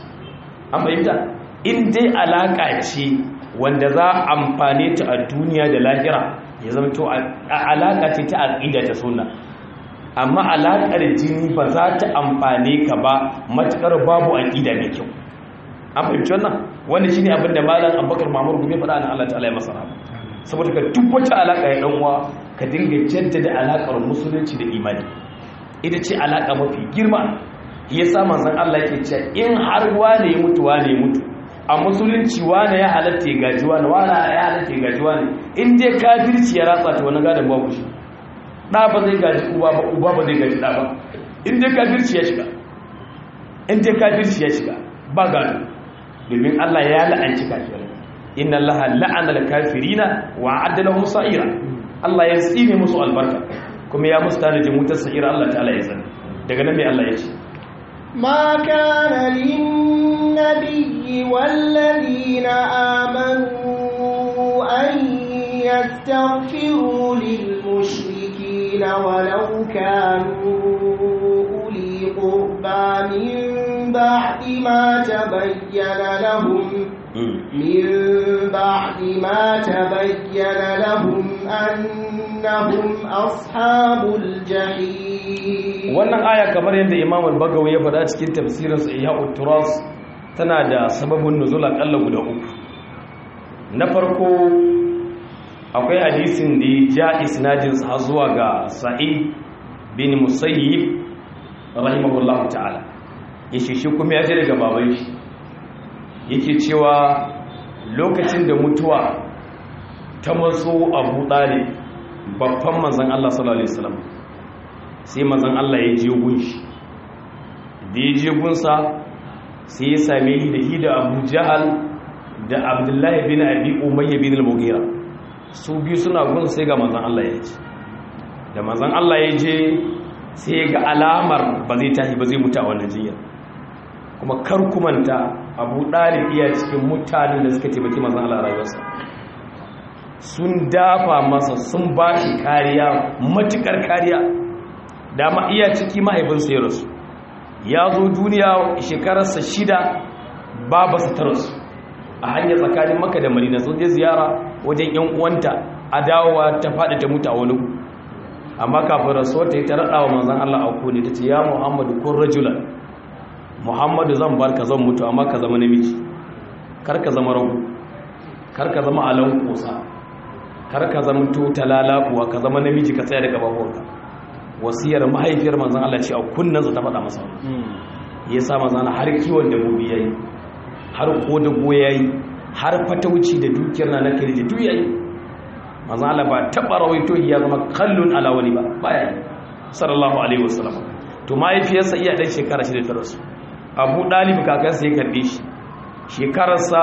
an fahimta in dai alaƙa ce wanda za a amfane ta a duniya da lahira ya zama to alaƙa ce ta aƙida ta suna amma alaƙar jini ba za ta amfane ka ba matuƙar babu aƙida mai kyau an fahimci wannan wanda shine abin da malam abubakar mamur gube faɗa na allah ta'ala ya masa rahama saboda ka duk wata alaƙa ya ɗanwa ka dinga jaddada alaƙar musulunci da imani ita ce alaƙa mafi girma ya sa manzan Allah ke ce in har wane ya mutu wane ya mutu a musulunci wane ya halatta ya gaji wane wane ya halatta ya gaji wane in dai kafirci ya ratsa ta wani gadon babu shi ɗa ba zai gaji uba ba uba ba zai gaji ɗa ba in dai kafirci ya shiga in dai kafirci ya shiga ba gado domin Allah ya la'anci kafirai inna Allah la'ana al-kafirina wa adda lahum sa'ira Allah ya tsine musu albarka kuma ya musu tanajin wutar sa'ira Allah ta'ala ya sani daga nan mai Allah ya ce ما كان للنبي والذين آمنوا أن يستغفروا للمشركين المساكين ولو كانوا أولي قربى من بعد ما تبين لهم من بعد ما تبين لهم أنهم أصحاب الجحيم wannan aya kamar yadda Imam al-Bagawi ya faɗa cikin tafsirin sa Ihya'ut Turas tana da sababin nuzul akalla guda uku na farko akwai hadisin da ya ja isnadin sa zuwa ga Sa'id bin Musayyib rahimahullahu ta'ala yace shi kuma ya ji daga baban shi yake cewa lokacin da mutuwa ta matso abu ɗari babban manzan Allah sallallahu Alaihi wasallam sai manzan Allah ya je gunshi da ya je gunsa sai ya same shi da shi da abu jahal da abdullahi bin abi umayya bin al-mughira su biyu suna gun sai ga manzan Allah ya ce da manzan Allah ya je sai ga alamar ba zai tashi ba zai mutu a wannan jinyar kuma kar kumanta abu ɗalib iya cikin mutanen da suka taimaki mazan Allah rayuwarsa sun dafa masa sun ba shi kariya matukar kariya dama iya ciki mahaifinsa ya rasu ya zo duniya shekararsa shida babarsa ta rasu a hanyar tsakanin maka da marina sun je ziyara wajen yan uwanta a dawowa ta faɗi ta mutu a wani amma kafin rasuwar ta yi ta raɗa wa manzan Allah a kone ta ce ya muhammadu kun rajulan muhammadu zan bar ka zan mutu amma ka zama namiji kar ka zama ragu kar ka zama alan kosa kar ka zama talala kuwa ka zama namiji ka tsaya da gababuwanka wasiyar mahaifiyar manzan Allah ce a kunnansa ta faɗa masa ya sa manzan har kiwon dabbobi yayi har kodago yayi har fatauci da dukiyar na nakari da duk yayi manzan Allah ba taɓa rawaito ya zama kallon ala wani ba baya sallallahu alaihi wasallam to mahaifiyarsa iya ɗan shekara shida ta rasu abu ɗalib kakansa ya karɓe shi shekararsa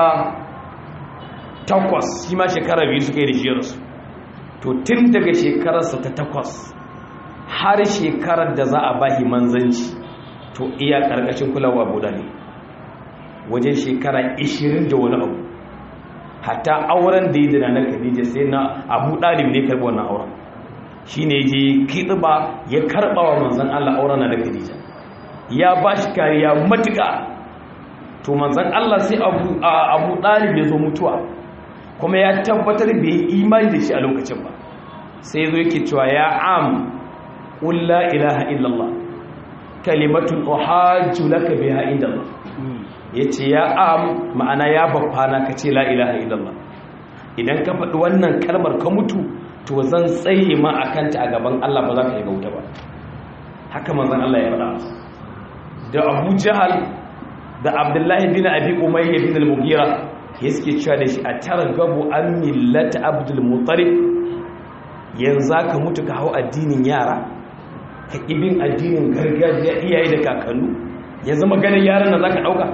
takwas shi ma shekara biyu suka yi da shiyarsu to tun daga shekararsa ta takwas har shekarar da za a bahi manzanci to iya ƙarƙashin kulawa abu ɗalib wajen shekara 20 da wani abu hatta auren da yi da na khadija sai na abu ɗalib ne karɓi wannan auren shi ne je kiɗiba ya karɓa wa manzan allah auren na da khadija ya ba shi kariya matuƙa to manzan Allah sai abu ɗalib ya zo mutuwa kuma ya tabbatar bai yi imani da shi a lokacin ba sai zo yake cewa ya am ƙulla ilaha illallah kalimatun ohajju laka biha indallah ya ce ya am ma'ana ya babbana ka ce la ilaha illallah idan ka faɗi wannan kalmar ka mutu to zan tsaye ma a kanta a gaban Allah ba za ka yi gauta ba haka manzan Allah ya faɗa masa da abu jahal da abdullahi bin abi umayya bin al-mughira ya suke cewa da shi a tara gabu an millata abdul mutarib yanzu ka mutu ka hau addinin yara ka ibin addinin gargajiya iyaye da kakannu ya zama ganin yaran nan zaka dauka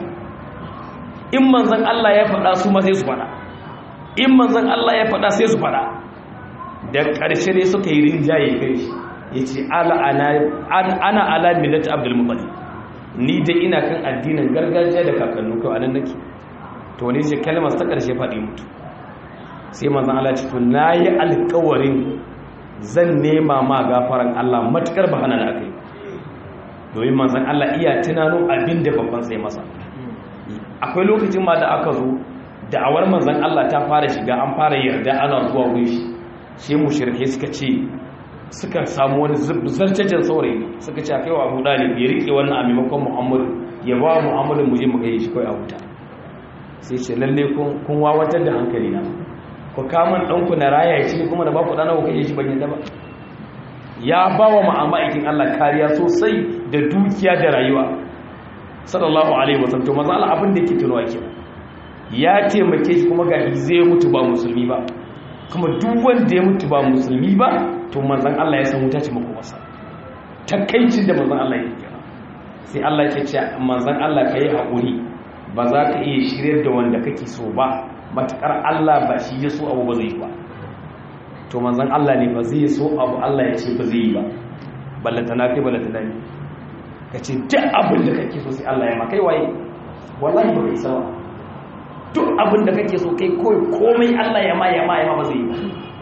in manzon Allah ya faɗa su ma sai su faɗa in manzon Allah ya faɗa sai su faɗa da ƙarshe ne suka yi rinjaye kai shi yace ala ana ana ala millati abdul mutalib ni dai ina kan addinin gargajiya da kakannu kawai anan nake to ne ce kalmar ta ƙarshe faɗi mutu sai manzon Allah ce to nayi alƙawarin zan nema ma gafaran Allah matukar ba hana da akai domin manzon Allah iya tunano abin da babban sai masa akwai lokacin ma da aka zo da'awar manzon Allah ta fara shiga an fara yarda ana zuwa wurin shi sai mushrike suka ce suka samu wani zarcajen saurayi suka ce kai wa abu dalib ya rike wannan a maimakon muhammadu ya ba muhammadu mu je mu kai shi kai a wuta sai ce lalle kun wawatar da hankali na ku kamun ɗanku na raya shi kuma da ba ku ɗana ku kai shi ban yadda ba ya ba wa ma'amakin allah kariya sosai da dukiya da rayuwa sallallahu alaihi wasallam to maza Allah abin da yake tunawa ke ya taimake shi kuma ga zai mutu ba musulmi ba kuma duk wanda ya mutu ba musulmi ba to manzan Allah ya san wuta ce mako masa takaicin da manzan Allah ya kira sai Allah ke ce manzan Allah ka yi haƙuri ba za ka iya shiryar da wanda kake so ba matuƙar Allah ba shi ya so abu ba zai ba to manzan Allah ne ba zai so abu Allah ya ce ba zai yi ba ballata na kai ballata na ne ka ce duk abin da kake so sai Allah ya ma kai waye wallahi ba kai sawa duk abin da kake so kai kawai komai Allah ya ma ya ma ya ma ba zai yi ba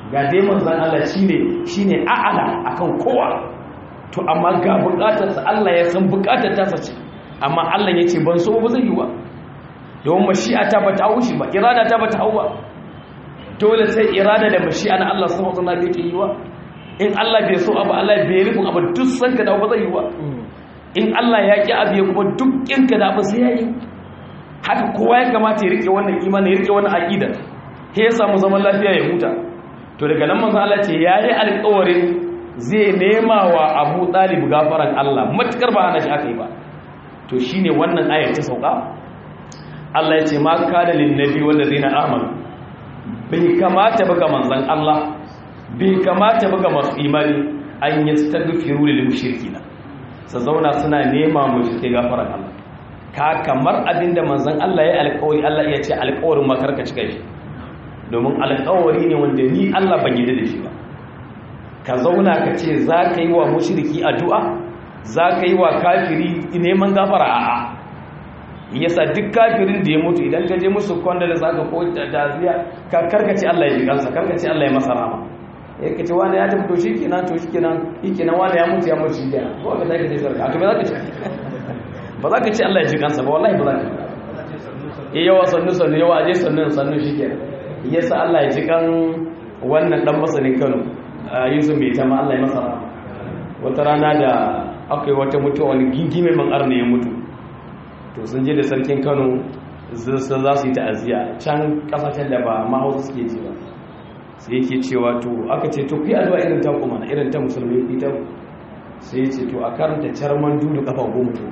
ga dai manzon Allah shine shine a'ala akan kowa to amma ga bukatarsa Allah ya san bukatar ta sace amma Allah ya ce ban so ba zai yi ba don mashi'a ta bata hau shi ba irada ta bata hau ba dole sai irada da mashi'a na Allah subhanahu wa ta'ala yake yi wa in Allah bai so abu Allah bai rufin abu duk san ka da ba zai yi ba in Allah ya ki abu ya kuma duk in ka da abu sai ya yi haka kowa ya kamata ya rike wannan imani ya rike wannan aqida sai ya samu zaman lafiya ya huta to daga nan manzo Allah ce yayi alƙawarin zai nema wa Abu Talib gafaran Allah matukar ba hana shi aka yi ba to shine wannan ayar ta sauka Allah ya ce ma kana lin nabi wal ladina amanu bai kamata ba ga manzon Allah bai kamata ba ga masu imani an yastaghfiru lil mushrikina sa zauna suna nema mushrike gafaran Allah ka kamar abinda manzon Allah ya alƙawari Allah ya ce alƙawarin makarka cika shi domin alƙawari ne wanda ni Allah ban yi da shi ba ka zauna ka ce za ka yi wa mushriki addu'a za ka yi wa kafiri neman gafara a'a yasa duk kafirin da ya mutu idan ka je musu kwanda da zaka ko taziya ka karkace Allah ya ji kansa karkace Allah ya masa rama ya kace wani ya tafi to shikenan to shikenan shikenan wani ya mutu ya mutu shikenan ko ka zaka je sarka to me zaka ce ba za ka ce Allah ya ji kansa ba wallahi ba za ka eh yawa sannu sannu yawa aje sannu sannu shikenan yasa Allah ya ji kan wannan dan masanin Kano Yusuf mai tama Allah ya masa rama wata rana da aka yi wata mutuwa wani gingime man arna ya mutu to sun je da sarkin kano za su yi ta'aziyya can kasashen da ba mahausa suke ji ba sai yake cewa to aka ce to ku yi addu'a irin ta kuma irin ta musulmi ita sai ce to a karanta carman dudu kafa goma to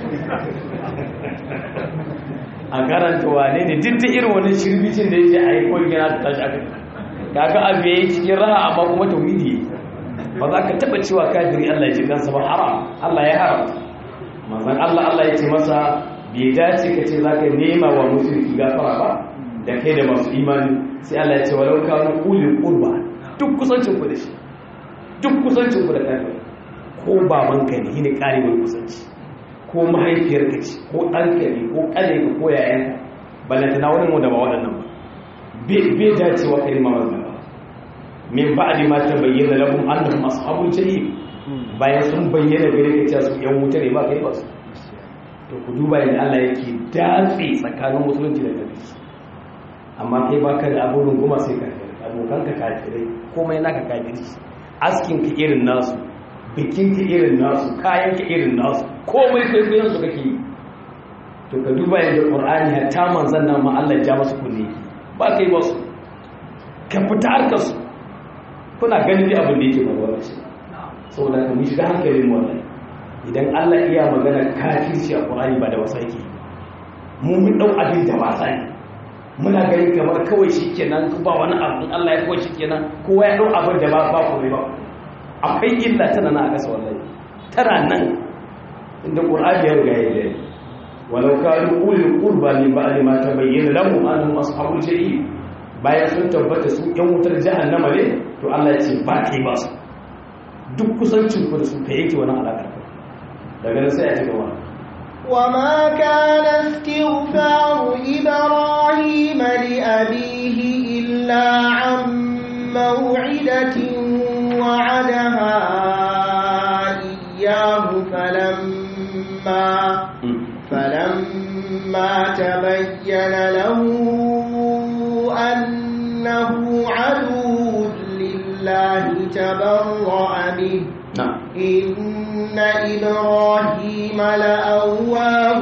a karanta wane ne duk da irin wani shirbicin da yake a yi ko gina ta tashi aka kaga abu ya yi cikin raha amma kuma tauhidi ba za ka taba cewa kafiri Allah ya ji kansa ba haram Allah ya haram manzon Allah Allah ya ce masa bai dace ka ce za ka nema wa mushriki gafara ba da kai da masu imani sai Allah ya ce walau kanu ulil qurba duk kusancin ku da shi duk kusancin ku da kafiri ko babanka ne shine karewar kusanci ko mahaifiyarka ce ko ɗanka ne ko ƙaninka ko yayanka ballantana wani mu da ba waɗannan ba bai dacewa kalma wannan ba min ba'di ma tabayyana lahum annahum ashabul jahim bayan sun bayyana gare ka cewa su yan wuta ne ba kai ba su to ku duba yadda Allah yake datse tsakanin musulunci da kafirci amma kai baka da abun goma sai ka abokan ka kafirai komai naka kafirci askin ka irin nasu bikin ka irin nasu kayan ka irin nasu komai kai kai su kake yi to ka duba yadda Qur'ani hatta manzon nan ma Allah ya ja masa kunne ba kai ba su ka fita harkar su kuna ganin dai abin da yake faruwa da shi saboda ka mu shiga hankalin wannan idan Allah iya magana kafirci a Qur'ani ba da wasa yake mu mun dau abin da wasa ne muna gani kamar kawai shikenan ba wani abu Allah ya kawai shikenan kowa ya dau abin da ba ba komai ba akwai illa tana nan a kasa wallahi tana nan inda Qur'ani ya riga ya yi walau kanu ulul qurba min ba'di ma tabayyana lahum annahum ashabul jahim bayan sun tabbata su yan wutar jahannama ne to Allah ya ce ba kai ba su duk kusancin ku da su ka yake wani alaƙar daga nan sai a cika wani وما كان استغفار إبراهيم لأبيه إلا عن موعدة وعدها إياه فلما فلما تبين له أنه عدو لله تبرأ منه na'am إن إبراهيم لأواه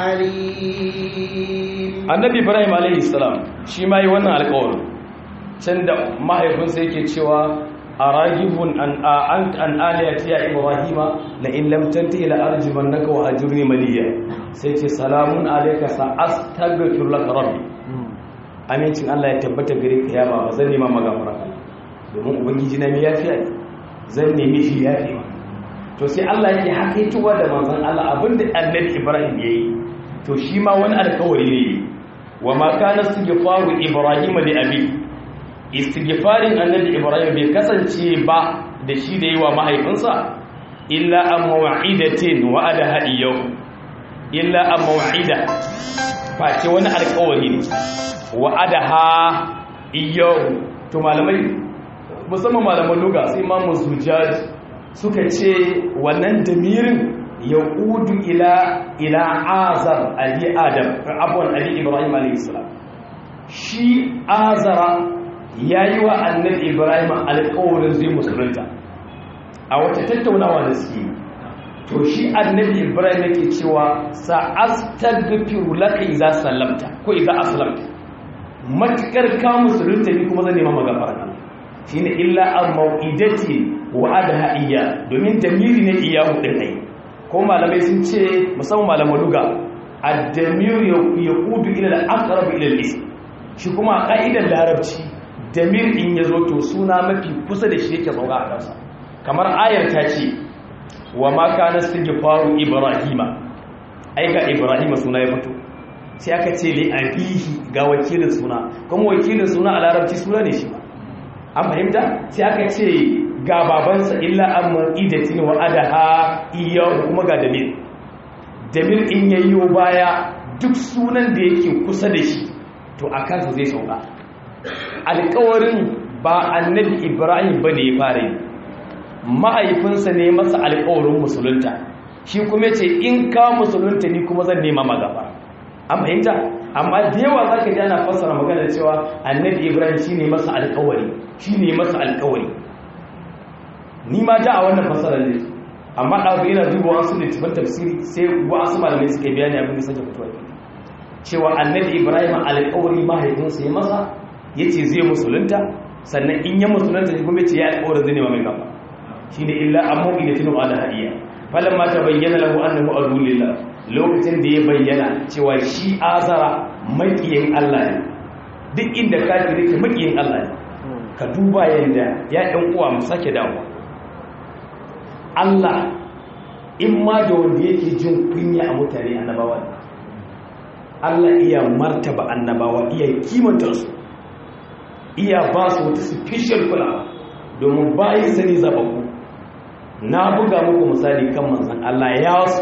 حليم annabi ibrahim alaihi salam shi ma yi wannan alƙawarin can da mahaifinsa yake cewa a ragibun an an an aliyati ya ibrahima la in lam tantahi la arjumannaka wa ajurni maliya sai ce salamun alayka sa astaghfiru laka rabbi amincin Allah ya tabbata gare ka ya baba zan nema magafara domin ubangiji na mai yafiya ne zan nemi shi yafiya to sai Allah yake hakaituwa da manzon Allah abinda annabi ibrahim yayi to shi ma wani alƙawari ne wa ma kana istighfaru ibrahim li abi istighfarin annabi ibrahim bai kasance ba da shi da yawa mahaifinsa illa an maw'idatin wa'adaha iyyahu illa an maw'ida face wani alƙawari ne wa'adaha iyyahu to malamai musamman malaman luga sai imamu zujaj suka ce wannan damirin ya udu ila ila azar ali adam abuwan ali ibrahim alaihissalam shi azara ya yi wa annabi ibrahim alkawarin zai musulunta a wata tattaunawa da suke to shi annabi ibrahim yake cewa sa'astaghfiru laka idza sallamta ko idza aslamta matukar ka musulunta ni kuma zan nema magafara shine illa an mau'idati wa adha iya domin damiri ne iyahu din ai ko malamai sun ce musamman malaman luga ad-damir yaqudu ila al-aqrab ila al-ism shi kuma a ka'idar larabci damir in yazo to suna mafi kusa da shi yake sauka a kansa kamar ayar ta ce wa ma kana istighfaru ibrahima ai ga ibrahima suna ya fito sai aka ce li abihi ga wakilin suna kuma wakilin suna a larabci suna ne shi ba an fahimta sai aka ce ga babansa illa an mu'idatin wa adaha iyahu kuma ga damir damir in yayyo baya duk sunan da yake kusa da shi to a kansa zai sauka alkawarin ba annabi ibrahim ba ne ya fara yi mahaifinsa ne masa alkawarin musulunta shi kuma ce in ka musulunta ni kuma zan nema magaba an fahimta amma da yawa za ka ji ana fassara magana cewa annabi ibrahim shi ne masa alkawari shi ne masa alkawari ni ma ja a wannan fassarar ne amma ɗabu yana duba wasu littafin tafsiri sai wasu malamai suka biya ne abin da sake fitowa cewa annabi ibrahim alkawari mahaifinsa ya masa ya ce zai musulunta sannan in ya musulunta shi kuma ya ce ya alkawarin zai nema mai gaba shi ne illa amma ila tinu ala hadiya falan ma ta bayyana lahu annahu adulillah lokacin da ya bayyana cewa shi azara makiyin Allah ne duk inda kafiri ke makiyin Allah ne ka duba yanda ya ɗan uwa mu sake dawo Allah in ma da wanda yake jin kunya a mutane annabawa Allah iya martaba annabawa iya kimanta su iya ba su wata special kulawa domin bayan sani zababu na buga muku misali kan manzan Allah ya so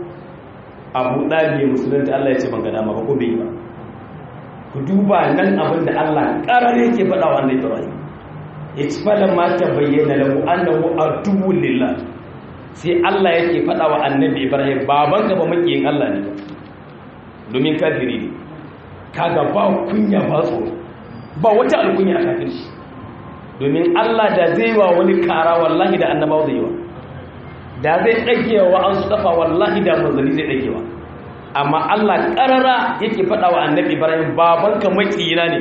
abu ɗalibi musulunta Allah ya ce ban gada ba ko bai ba ku duba nan abin da Allah ƙarar yake faɗa wa annabi Ibrahim ya ci falon ma ta bayyana lahu annahu aduwwul lillah sai Allah yake faɗa wa annabi Ibrahim baban gaba makiyin Allah ne domin kafiri ne kaga ba kunya ba tsoro ba wata alkunya a kafin shi domin Allah da zai wa wani kara wallahi da annabawa zai yi wa da zai ɗagewa an tsafa wallahi da manzanni zai ɗagewa amma Allah ƙarara yake faɗa wa annabi Ibrahim babanka makiyina ne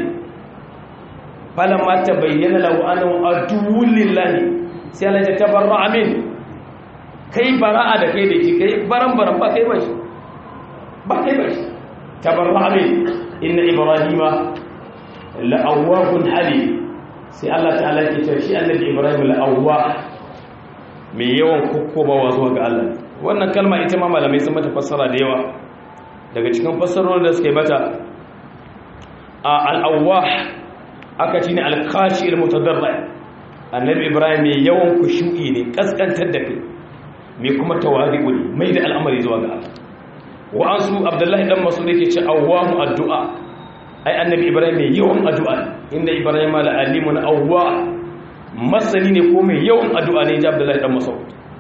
falan ma ta bayyana lahu annahu aduwwul lillahi sai Allah ya tabarra amin kai bara'a da kai da ki kai baran baran ba kai ba shi ba kai ba shi tabarra amin inna ibrahima la'awwahun halim sai Allah ta'ala ke cewa shi annabi Ibrahim la'awwa mai yawan kokkobawa zuwa ga Allah wannan kalma ita ma malamai sun mata fassara da yawa daga cikin fassarorin da suka yi mata a al'awwa aka ci ne alkashi ilmutadarra annabi Ibrahim mai yawan kushu'i ne kaskantar da kai mai kuma tawadi'u ne mai da al'amari zuwa ga Allah wa'ansu Abdullahi dan Mas'ud yake ce awwamu addu'a ai annabi ibrahim mai yawan addu'a inda ibrahim la alimun awwa masani ne ko mai yawan addu'a ne ji abdullahi dan mas'ud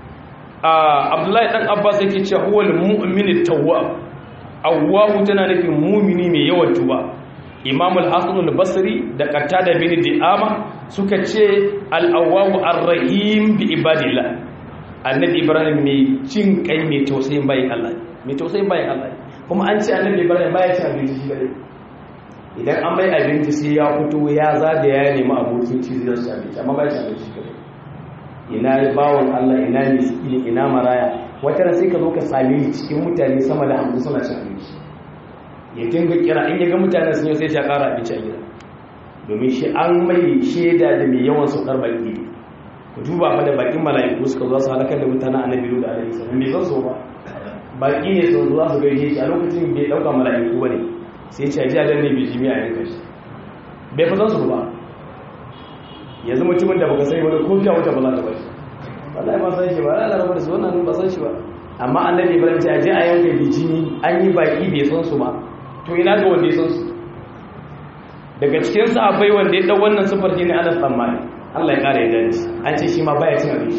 ah abdullahi dan abbas yake cewa huwal mu'min tawwab awwahu tana nufin mu'mini mai yawan tuba imam al-hasan al-basri da qatada bin di'ama suka ce al-awwahu ar-rahim bi ibadillah annabi ibrahim mai jin kai mai tausayin bayin Allah mai tausayin bayin Allah kuma an ce annabi ibrahim baya ci abinci shi kadai idan an bai abinci sai ya fito ya zagaya ya nemi abokin ci zai su abinci amma bai ci abinci kadai ina bawon Allah ina miskini ina maraya wata sai ka zo ka same ni cikin mutane sama da hamsin suna cin abinci ya dinga kira in ya ga mutane sun yi sai ya kara abinci a gida domin shi an mai shaida da mai yawan saukar baki ku duba fa da bakin mala'iku suka zo su halakar da mutanen annabi da alaihi salam bai san so ba baki ne sun zo su gaishe shi a lokacin bai dauka mala'iku bane sai ce ji adan ne bai jimi a yanka shi bai fa san su ba yanzu mutumin da baka sai wani kofiya wata ba za ta bai wallahi ba san shi ba Allah rabar su wannan ba san shi ba amma annabi ibrahim ce aje a yanka bijimi an yi baki bai san su ba to ina ga wanda ya san su daga cikin sahabbai wanda ya dau wannan sifar shine Anas bin Malik Allah ya kara ya shi an ce shi ma baya cin abinci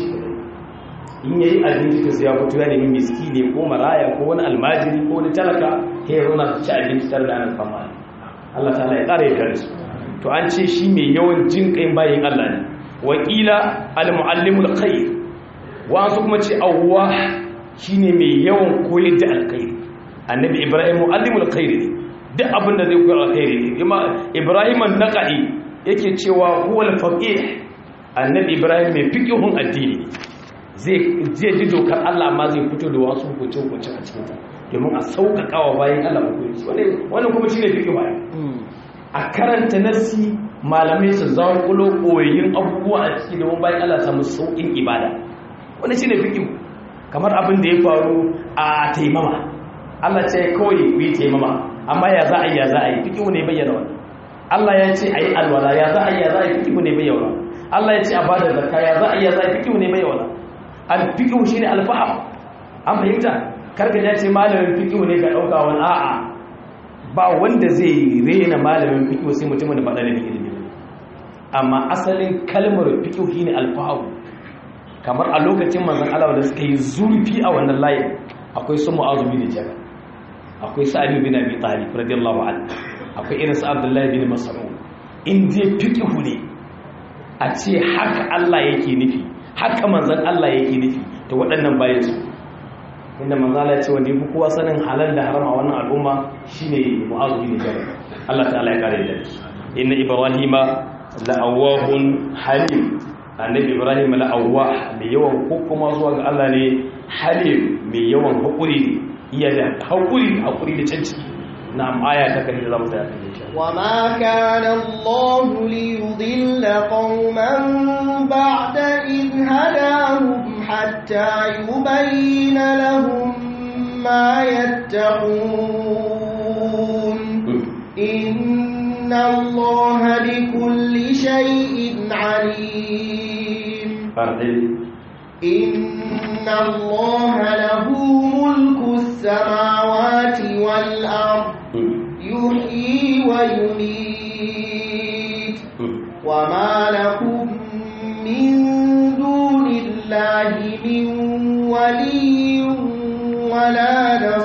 in yayi abinci to sai ya fito ya nemi miskine ko maraya ko wani almajiri ko wani talaka sai ya zauna su ci abinci tare da anan fama Allah ta'ala ya kara ya su to an ce shi mai yawan jin kai bayin Allah ne wakila al-muallimul khair wasu kuma ce awwa shine mai yawan koyar da alkhairi annabi ibrahim muallimul khair ne duk abinda zai koyar alkhairi ne ibrahim an-naqi yake cewa huwal faqih annabi ibrahim mai fiqihun addini zai zai ji dokar Allah amma zai fito da wasu hukunce hukunce a cikin ta domin a sauƙaƙa wa bayan Allah hukunci wannan kuma shine fiqihu a karanta nasi malamai su zaƙulo koyayin abubuwa a ciki domin bayan Allah samu sauƙin ibada wani shi ne fikin kamar abin da ya faru a taimama Allah ce kawai ku yi taimama amma ya za a yi ya za a yi fikin ne bayyana wani Allah ya ce a yi alwala ya za a yi ya za a yi fikin ne bayyana Allah ya ce a bada zakka ya za a yi ya za a yi fikin ne bayyana al fikin shi ne alfaham an fahimta karka ya ce malamin fikin ne ka ɗauka wani a'a ba wanda zai rena malamin fikin sai mutumin da ba da ilimi amma asalin kalmar fikin shi ne alfaham kamar a lokacin manzan Allah da suka yi zurfi a wannan layin akwai su mu'azu bin jabal akwai sa'id bin abi talib radiyallahu anhu akwai irin sa abdullahi bin mas'ud in dai fiqhu ne a ce haka Allah yake nufi haka manzan Allah yake nufi to waɗannan bayan su inda manzan Allah ya ce wanda yafi kowa sanin halal da haram a wannan al'umma shine mu'azu bin jabal Allah ta'ala ya kare da inna ibrahima la'awahun halim annabi ibrahim la'awwa mai yawan hukuma zuwa ga Allah ne halim mai yawan haƙuri iya da haƙuri haƙuri da canci na aya ta kan da zamu tsaya kan insha wa ma kana Allah li yudilla qauman ba'da in hadahum hatta yubayyana lahum ma yattaqun inna Allah bikulli shay'in alim إن الله له ملك السماوات والأرض يحيي ويميت وما لكم من دون الله من ولي ولا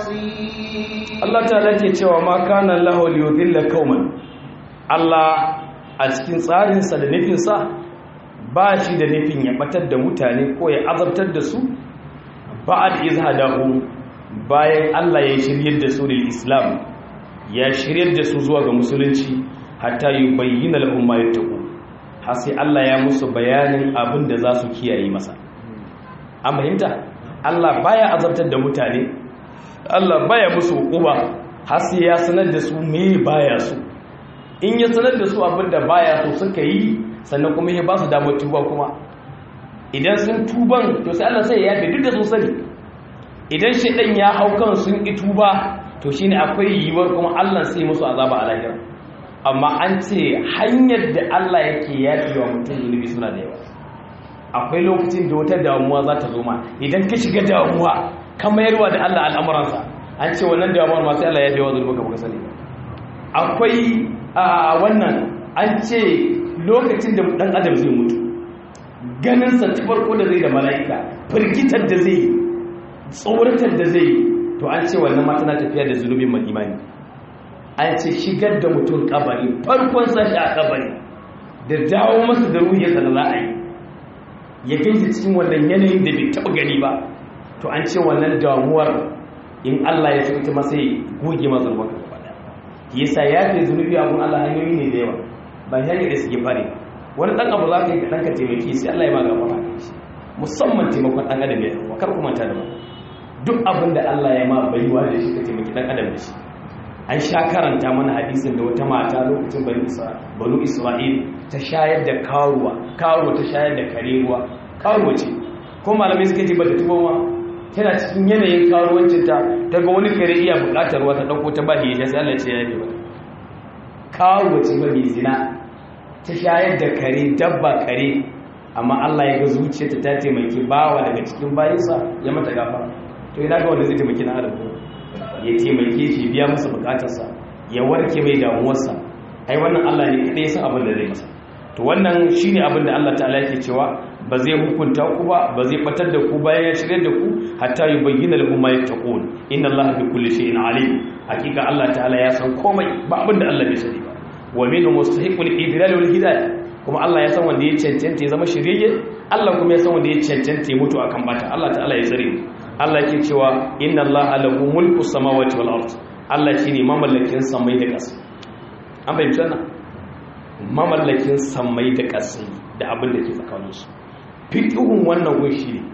نصير الله تعالى cewa ma kana lahu liyudilla qauman Allah a cikin tsarinsa da nufinsa ba shi da nufin ya batar da mutane ko ya azabtar da su ba'ad izhadahu bayan Allah ya shiryar da su lil islam ya shiryar da su zuwa ga musulunci hatta yubayyana lahum ma yattaqu har sai Allah ya musu bayanin abin da za su kiyaye masa an fahimta Allah baya azabtar da mutane Allah baya musu hukuma har sai ya sanar da su me baya su in ya sanar da su abin da baya so suka yi sannan kuma ya ba su damar tuba kuma idan sun tuban to sai Allah sai ya yafe duk da sun sani idan shaidan ya hau kan sun ki tuba to shine akwai yiwuwar kuma Allah sai musu azaba a lahira amma an ce hanyar da Allah yake yafe wa mutum zunubi suna da yawa akwai lokacin da wata damuwa za ta zo ma idan ka shiga damuwa ka mayarwa da Allah al'amuransa an ce wannan damuwar ma sai Allah ya yafe wa zunubi ka baka sani akwai a wannan an ce lokacin da dan adam zai mutu ganinsa ta farko da zai da mala'ika firgitar da zai tsoratar da zai to an ce wannan mata na tafiya da zunubin mai imani an ce shigar da mutum kabari farkon sashi a kabari da dawo masa da ruhiyarsa da za a yi ya gaisa cikin wannan yanayin da bai taɓa gani ba to an ce wannan damuwar in Allah ya so ita masa ya goge masa ruwan gaba ɗaya yasa ya fi zunubi abun Allah hanyoyi ne da yawa ba hanyar da suke fare wani dan abu za ka yi ka ɗanka taimaki sai Allah ya maga fara shi musamman taimakon ɗan adam ya yawa kar kuma ta da ba duk abin da Allah ya ma baiwa da shi ka taimaki ɗan adam da shi an sha karanta mana hadisin da wata mata lokacin banu isra'il ta shayar da karuwa karuwa ta shayar da kare ruwa karuwa ce ko malamai suka ce ba ta tuba ma tana cikin yanayin karuwancinta ta ga wani kare iya buƙatar ruwa ta ɗauko ta ba ya sai Allah ya ce ya yi ba karuwa ce ba mai zina ta shayar da kare dabba kare amma Allah ya ga zuciyarta ta taimaki bawa daga cikin bayinsa ya mata gafa to ina ga wanda zai taimaki na adam ya taimake shi biya masa bukatarsa ya warke mai damuwarsa ai wannan Allah ne kadai san abin da zai masa to wannan shine abin da Allah ta'ala yake cewa ba zai hukunta ku ba ba zai batar da ku bayan ya shirye da ku hatta yubayyana lahum ma yattaqun inna Allaha bi kulli shay'in alim hakika Allah ta'ala ya san komai ba abin da Allah bai sani ba wa minhum mustahiqul idlal wal hidayah kuma Allah ya san wanda ya cancanta ya zama shirye Allah kuma ya san wanda ya cancanta ya mutu akan bata Allah ta'ala ya tsare Allah yake cewa inna Allaha lahu mulku samawati wal ard Allah shine mamallakin samai da ƙasa an fahimci wannan mamallakin samai da ƙasa da abin da ke tsakaninsu fiqhun wannan gunshi ne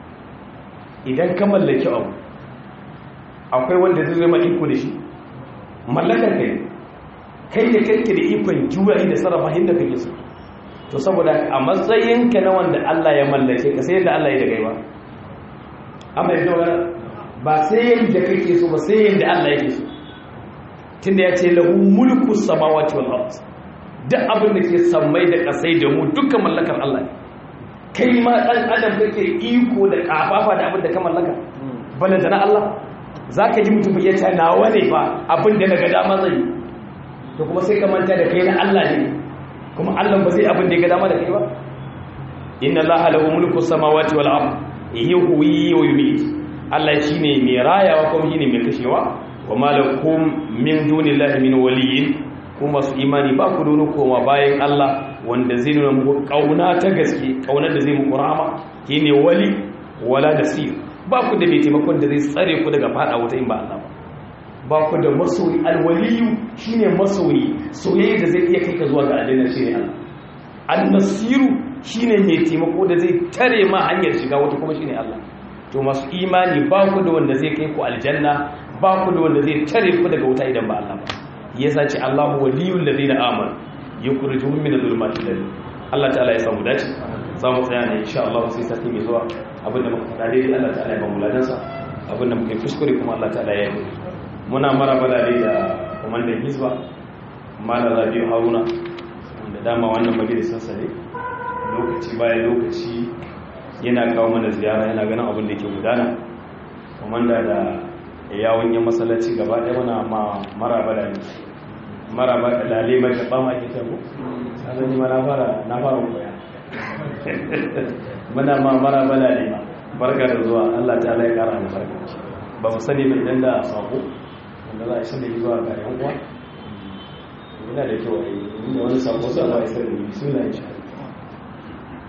idan ka mallaki abu akwai wanda zai zama iko da shi mallakar kai kai da kake da ikon juya da sarrafa inda kake so to saboda a matsayinka na wanda Allah ya mallake ka sai yadda Allah ya da gaiba amma yadda wani ba sai yadda kake so ba sai yadda Allah yake so tunda ya ce lahu mulku samawati wal ard duk abin da ke sammai da kasai da mu dukkan mallakar Allah ne kai ma dan adam kake iko da kafafa da abin da ka mallaka balanta na Allah zaka ji mutum ya ce nawa ne fa abin da daga dama zai to kuma sai ka manta da kai na Allah ne kuma Allah ba zai abin da ya ga dama da kai ba inna allaha lahu mulku samawati wal ard yuhyi wa yumiit Allah shine mai rayawa kuma shine mai kashewa wa malakum min dunillahi min waliyyin kuma su imani ba ku dono koma bayan Allah wanda zai nuna muku kauna ta gaske kaunar da zai muku rahama shine wali wala nasir ba ku da mai taimakon da zai tsare ku daga fada wuta in ba Allah ba ba ku da masoyi alwaliyu shine masoyi soyayya da zai iya kai ka zuwa ga aljanna shine Allah annasiru shine mai taimako da zai tare ma hanyar shiga wata kuma shine Allah to masu imani ba ku da wanda zai kai ku aljanna ba ku da wanda zai tare ku daga wuta idan ba Allah ba yasa ce Allahu waliyul ladina amanu yukhrijuhum min adh-dhulumati ila Allah ta'ala ya samu dace za mu tsaya ne insha Allah sai sati mai zuwa abinda muka faɗa dai Allah ta'ala ya ba mu ladansa abinda muka kuskure kuma Allah ta'ala ya yi muna maraba da da kwamandan hizba malar rabiu haruna wanda dama wannan majalisarsa ne lokaci bayan lokaci yana kawo mana ziyara yana ganin abin da ke gudana kwamanda da yawon yin masallaci gaba ɗaya muna maraba da maraba da lalimar da ɓama ke tabo sannan ma na fara na fara koya muna ma maraba da lima barka da zuwa allah ta ya kara da barka ba mu sani mai idan da sako wanda za a isa da yi zuwa ga yan uwa yana da kyau a yi wani sako sa ba a isa da yi suna insha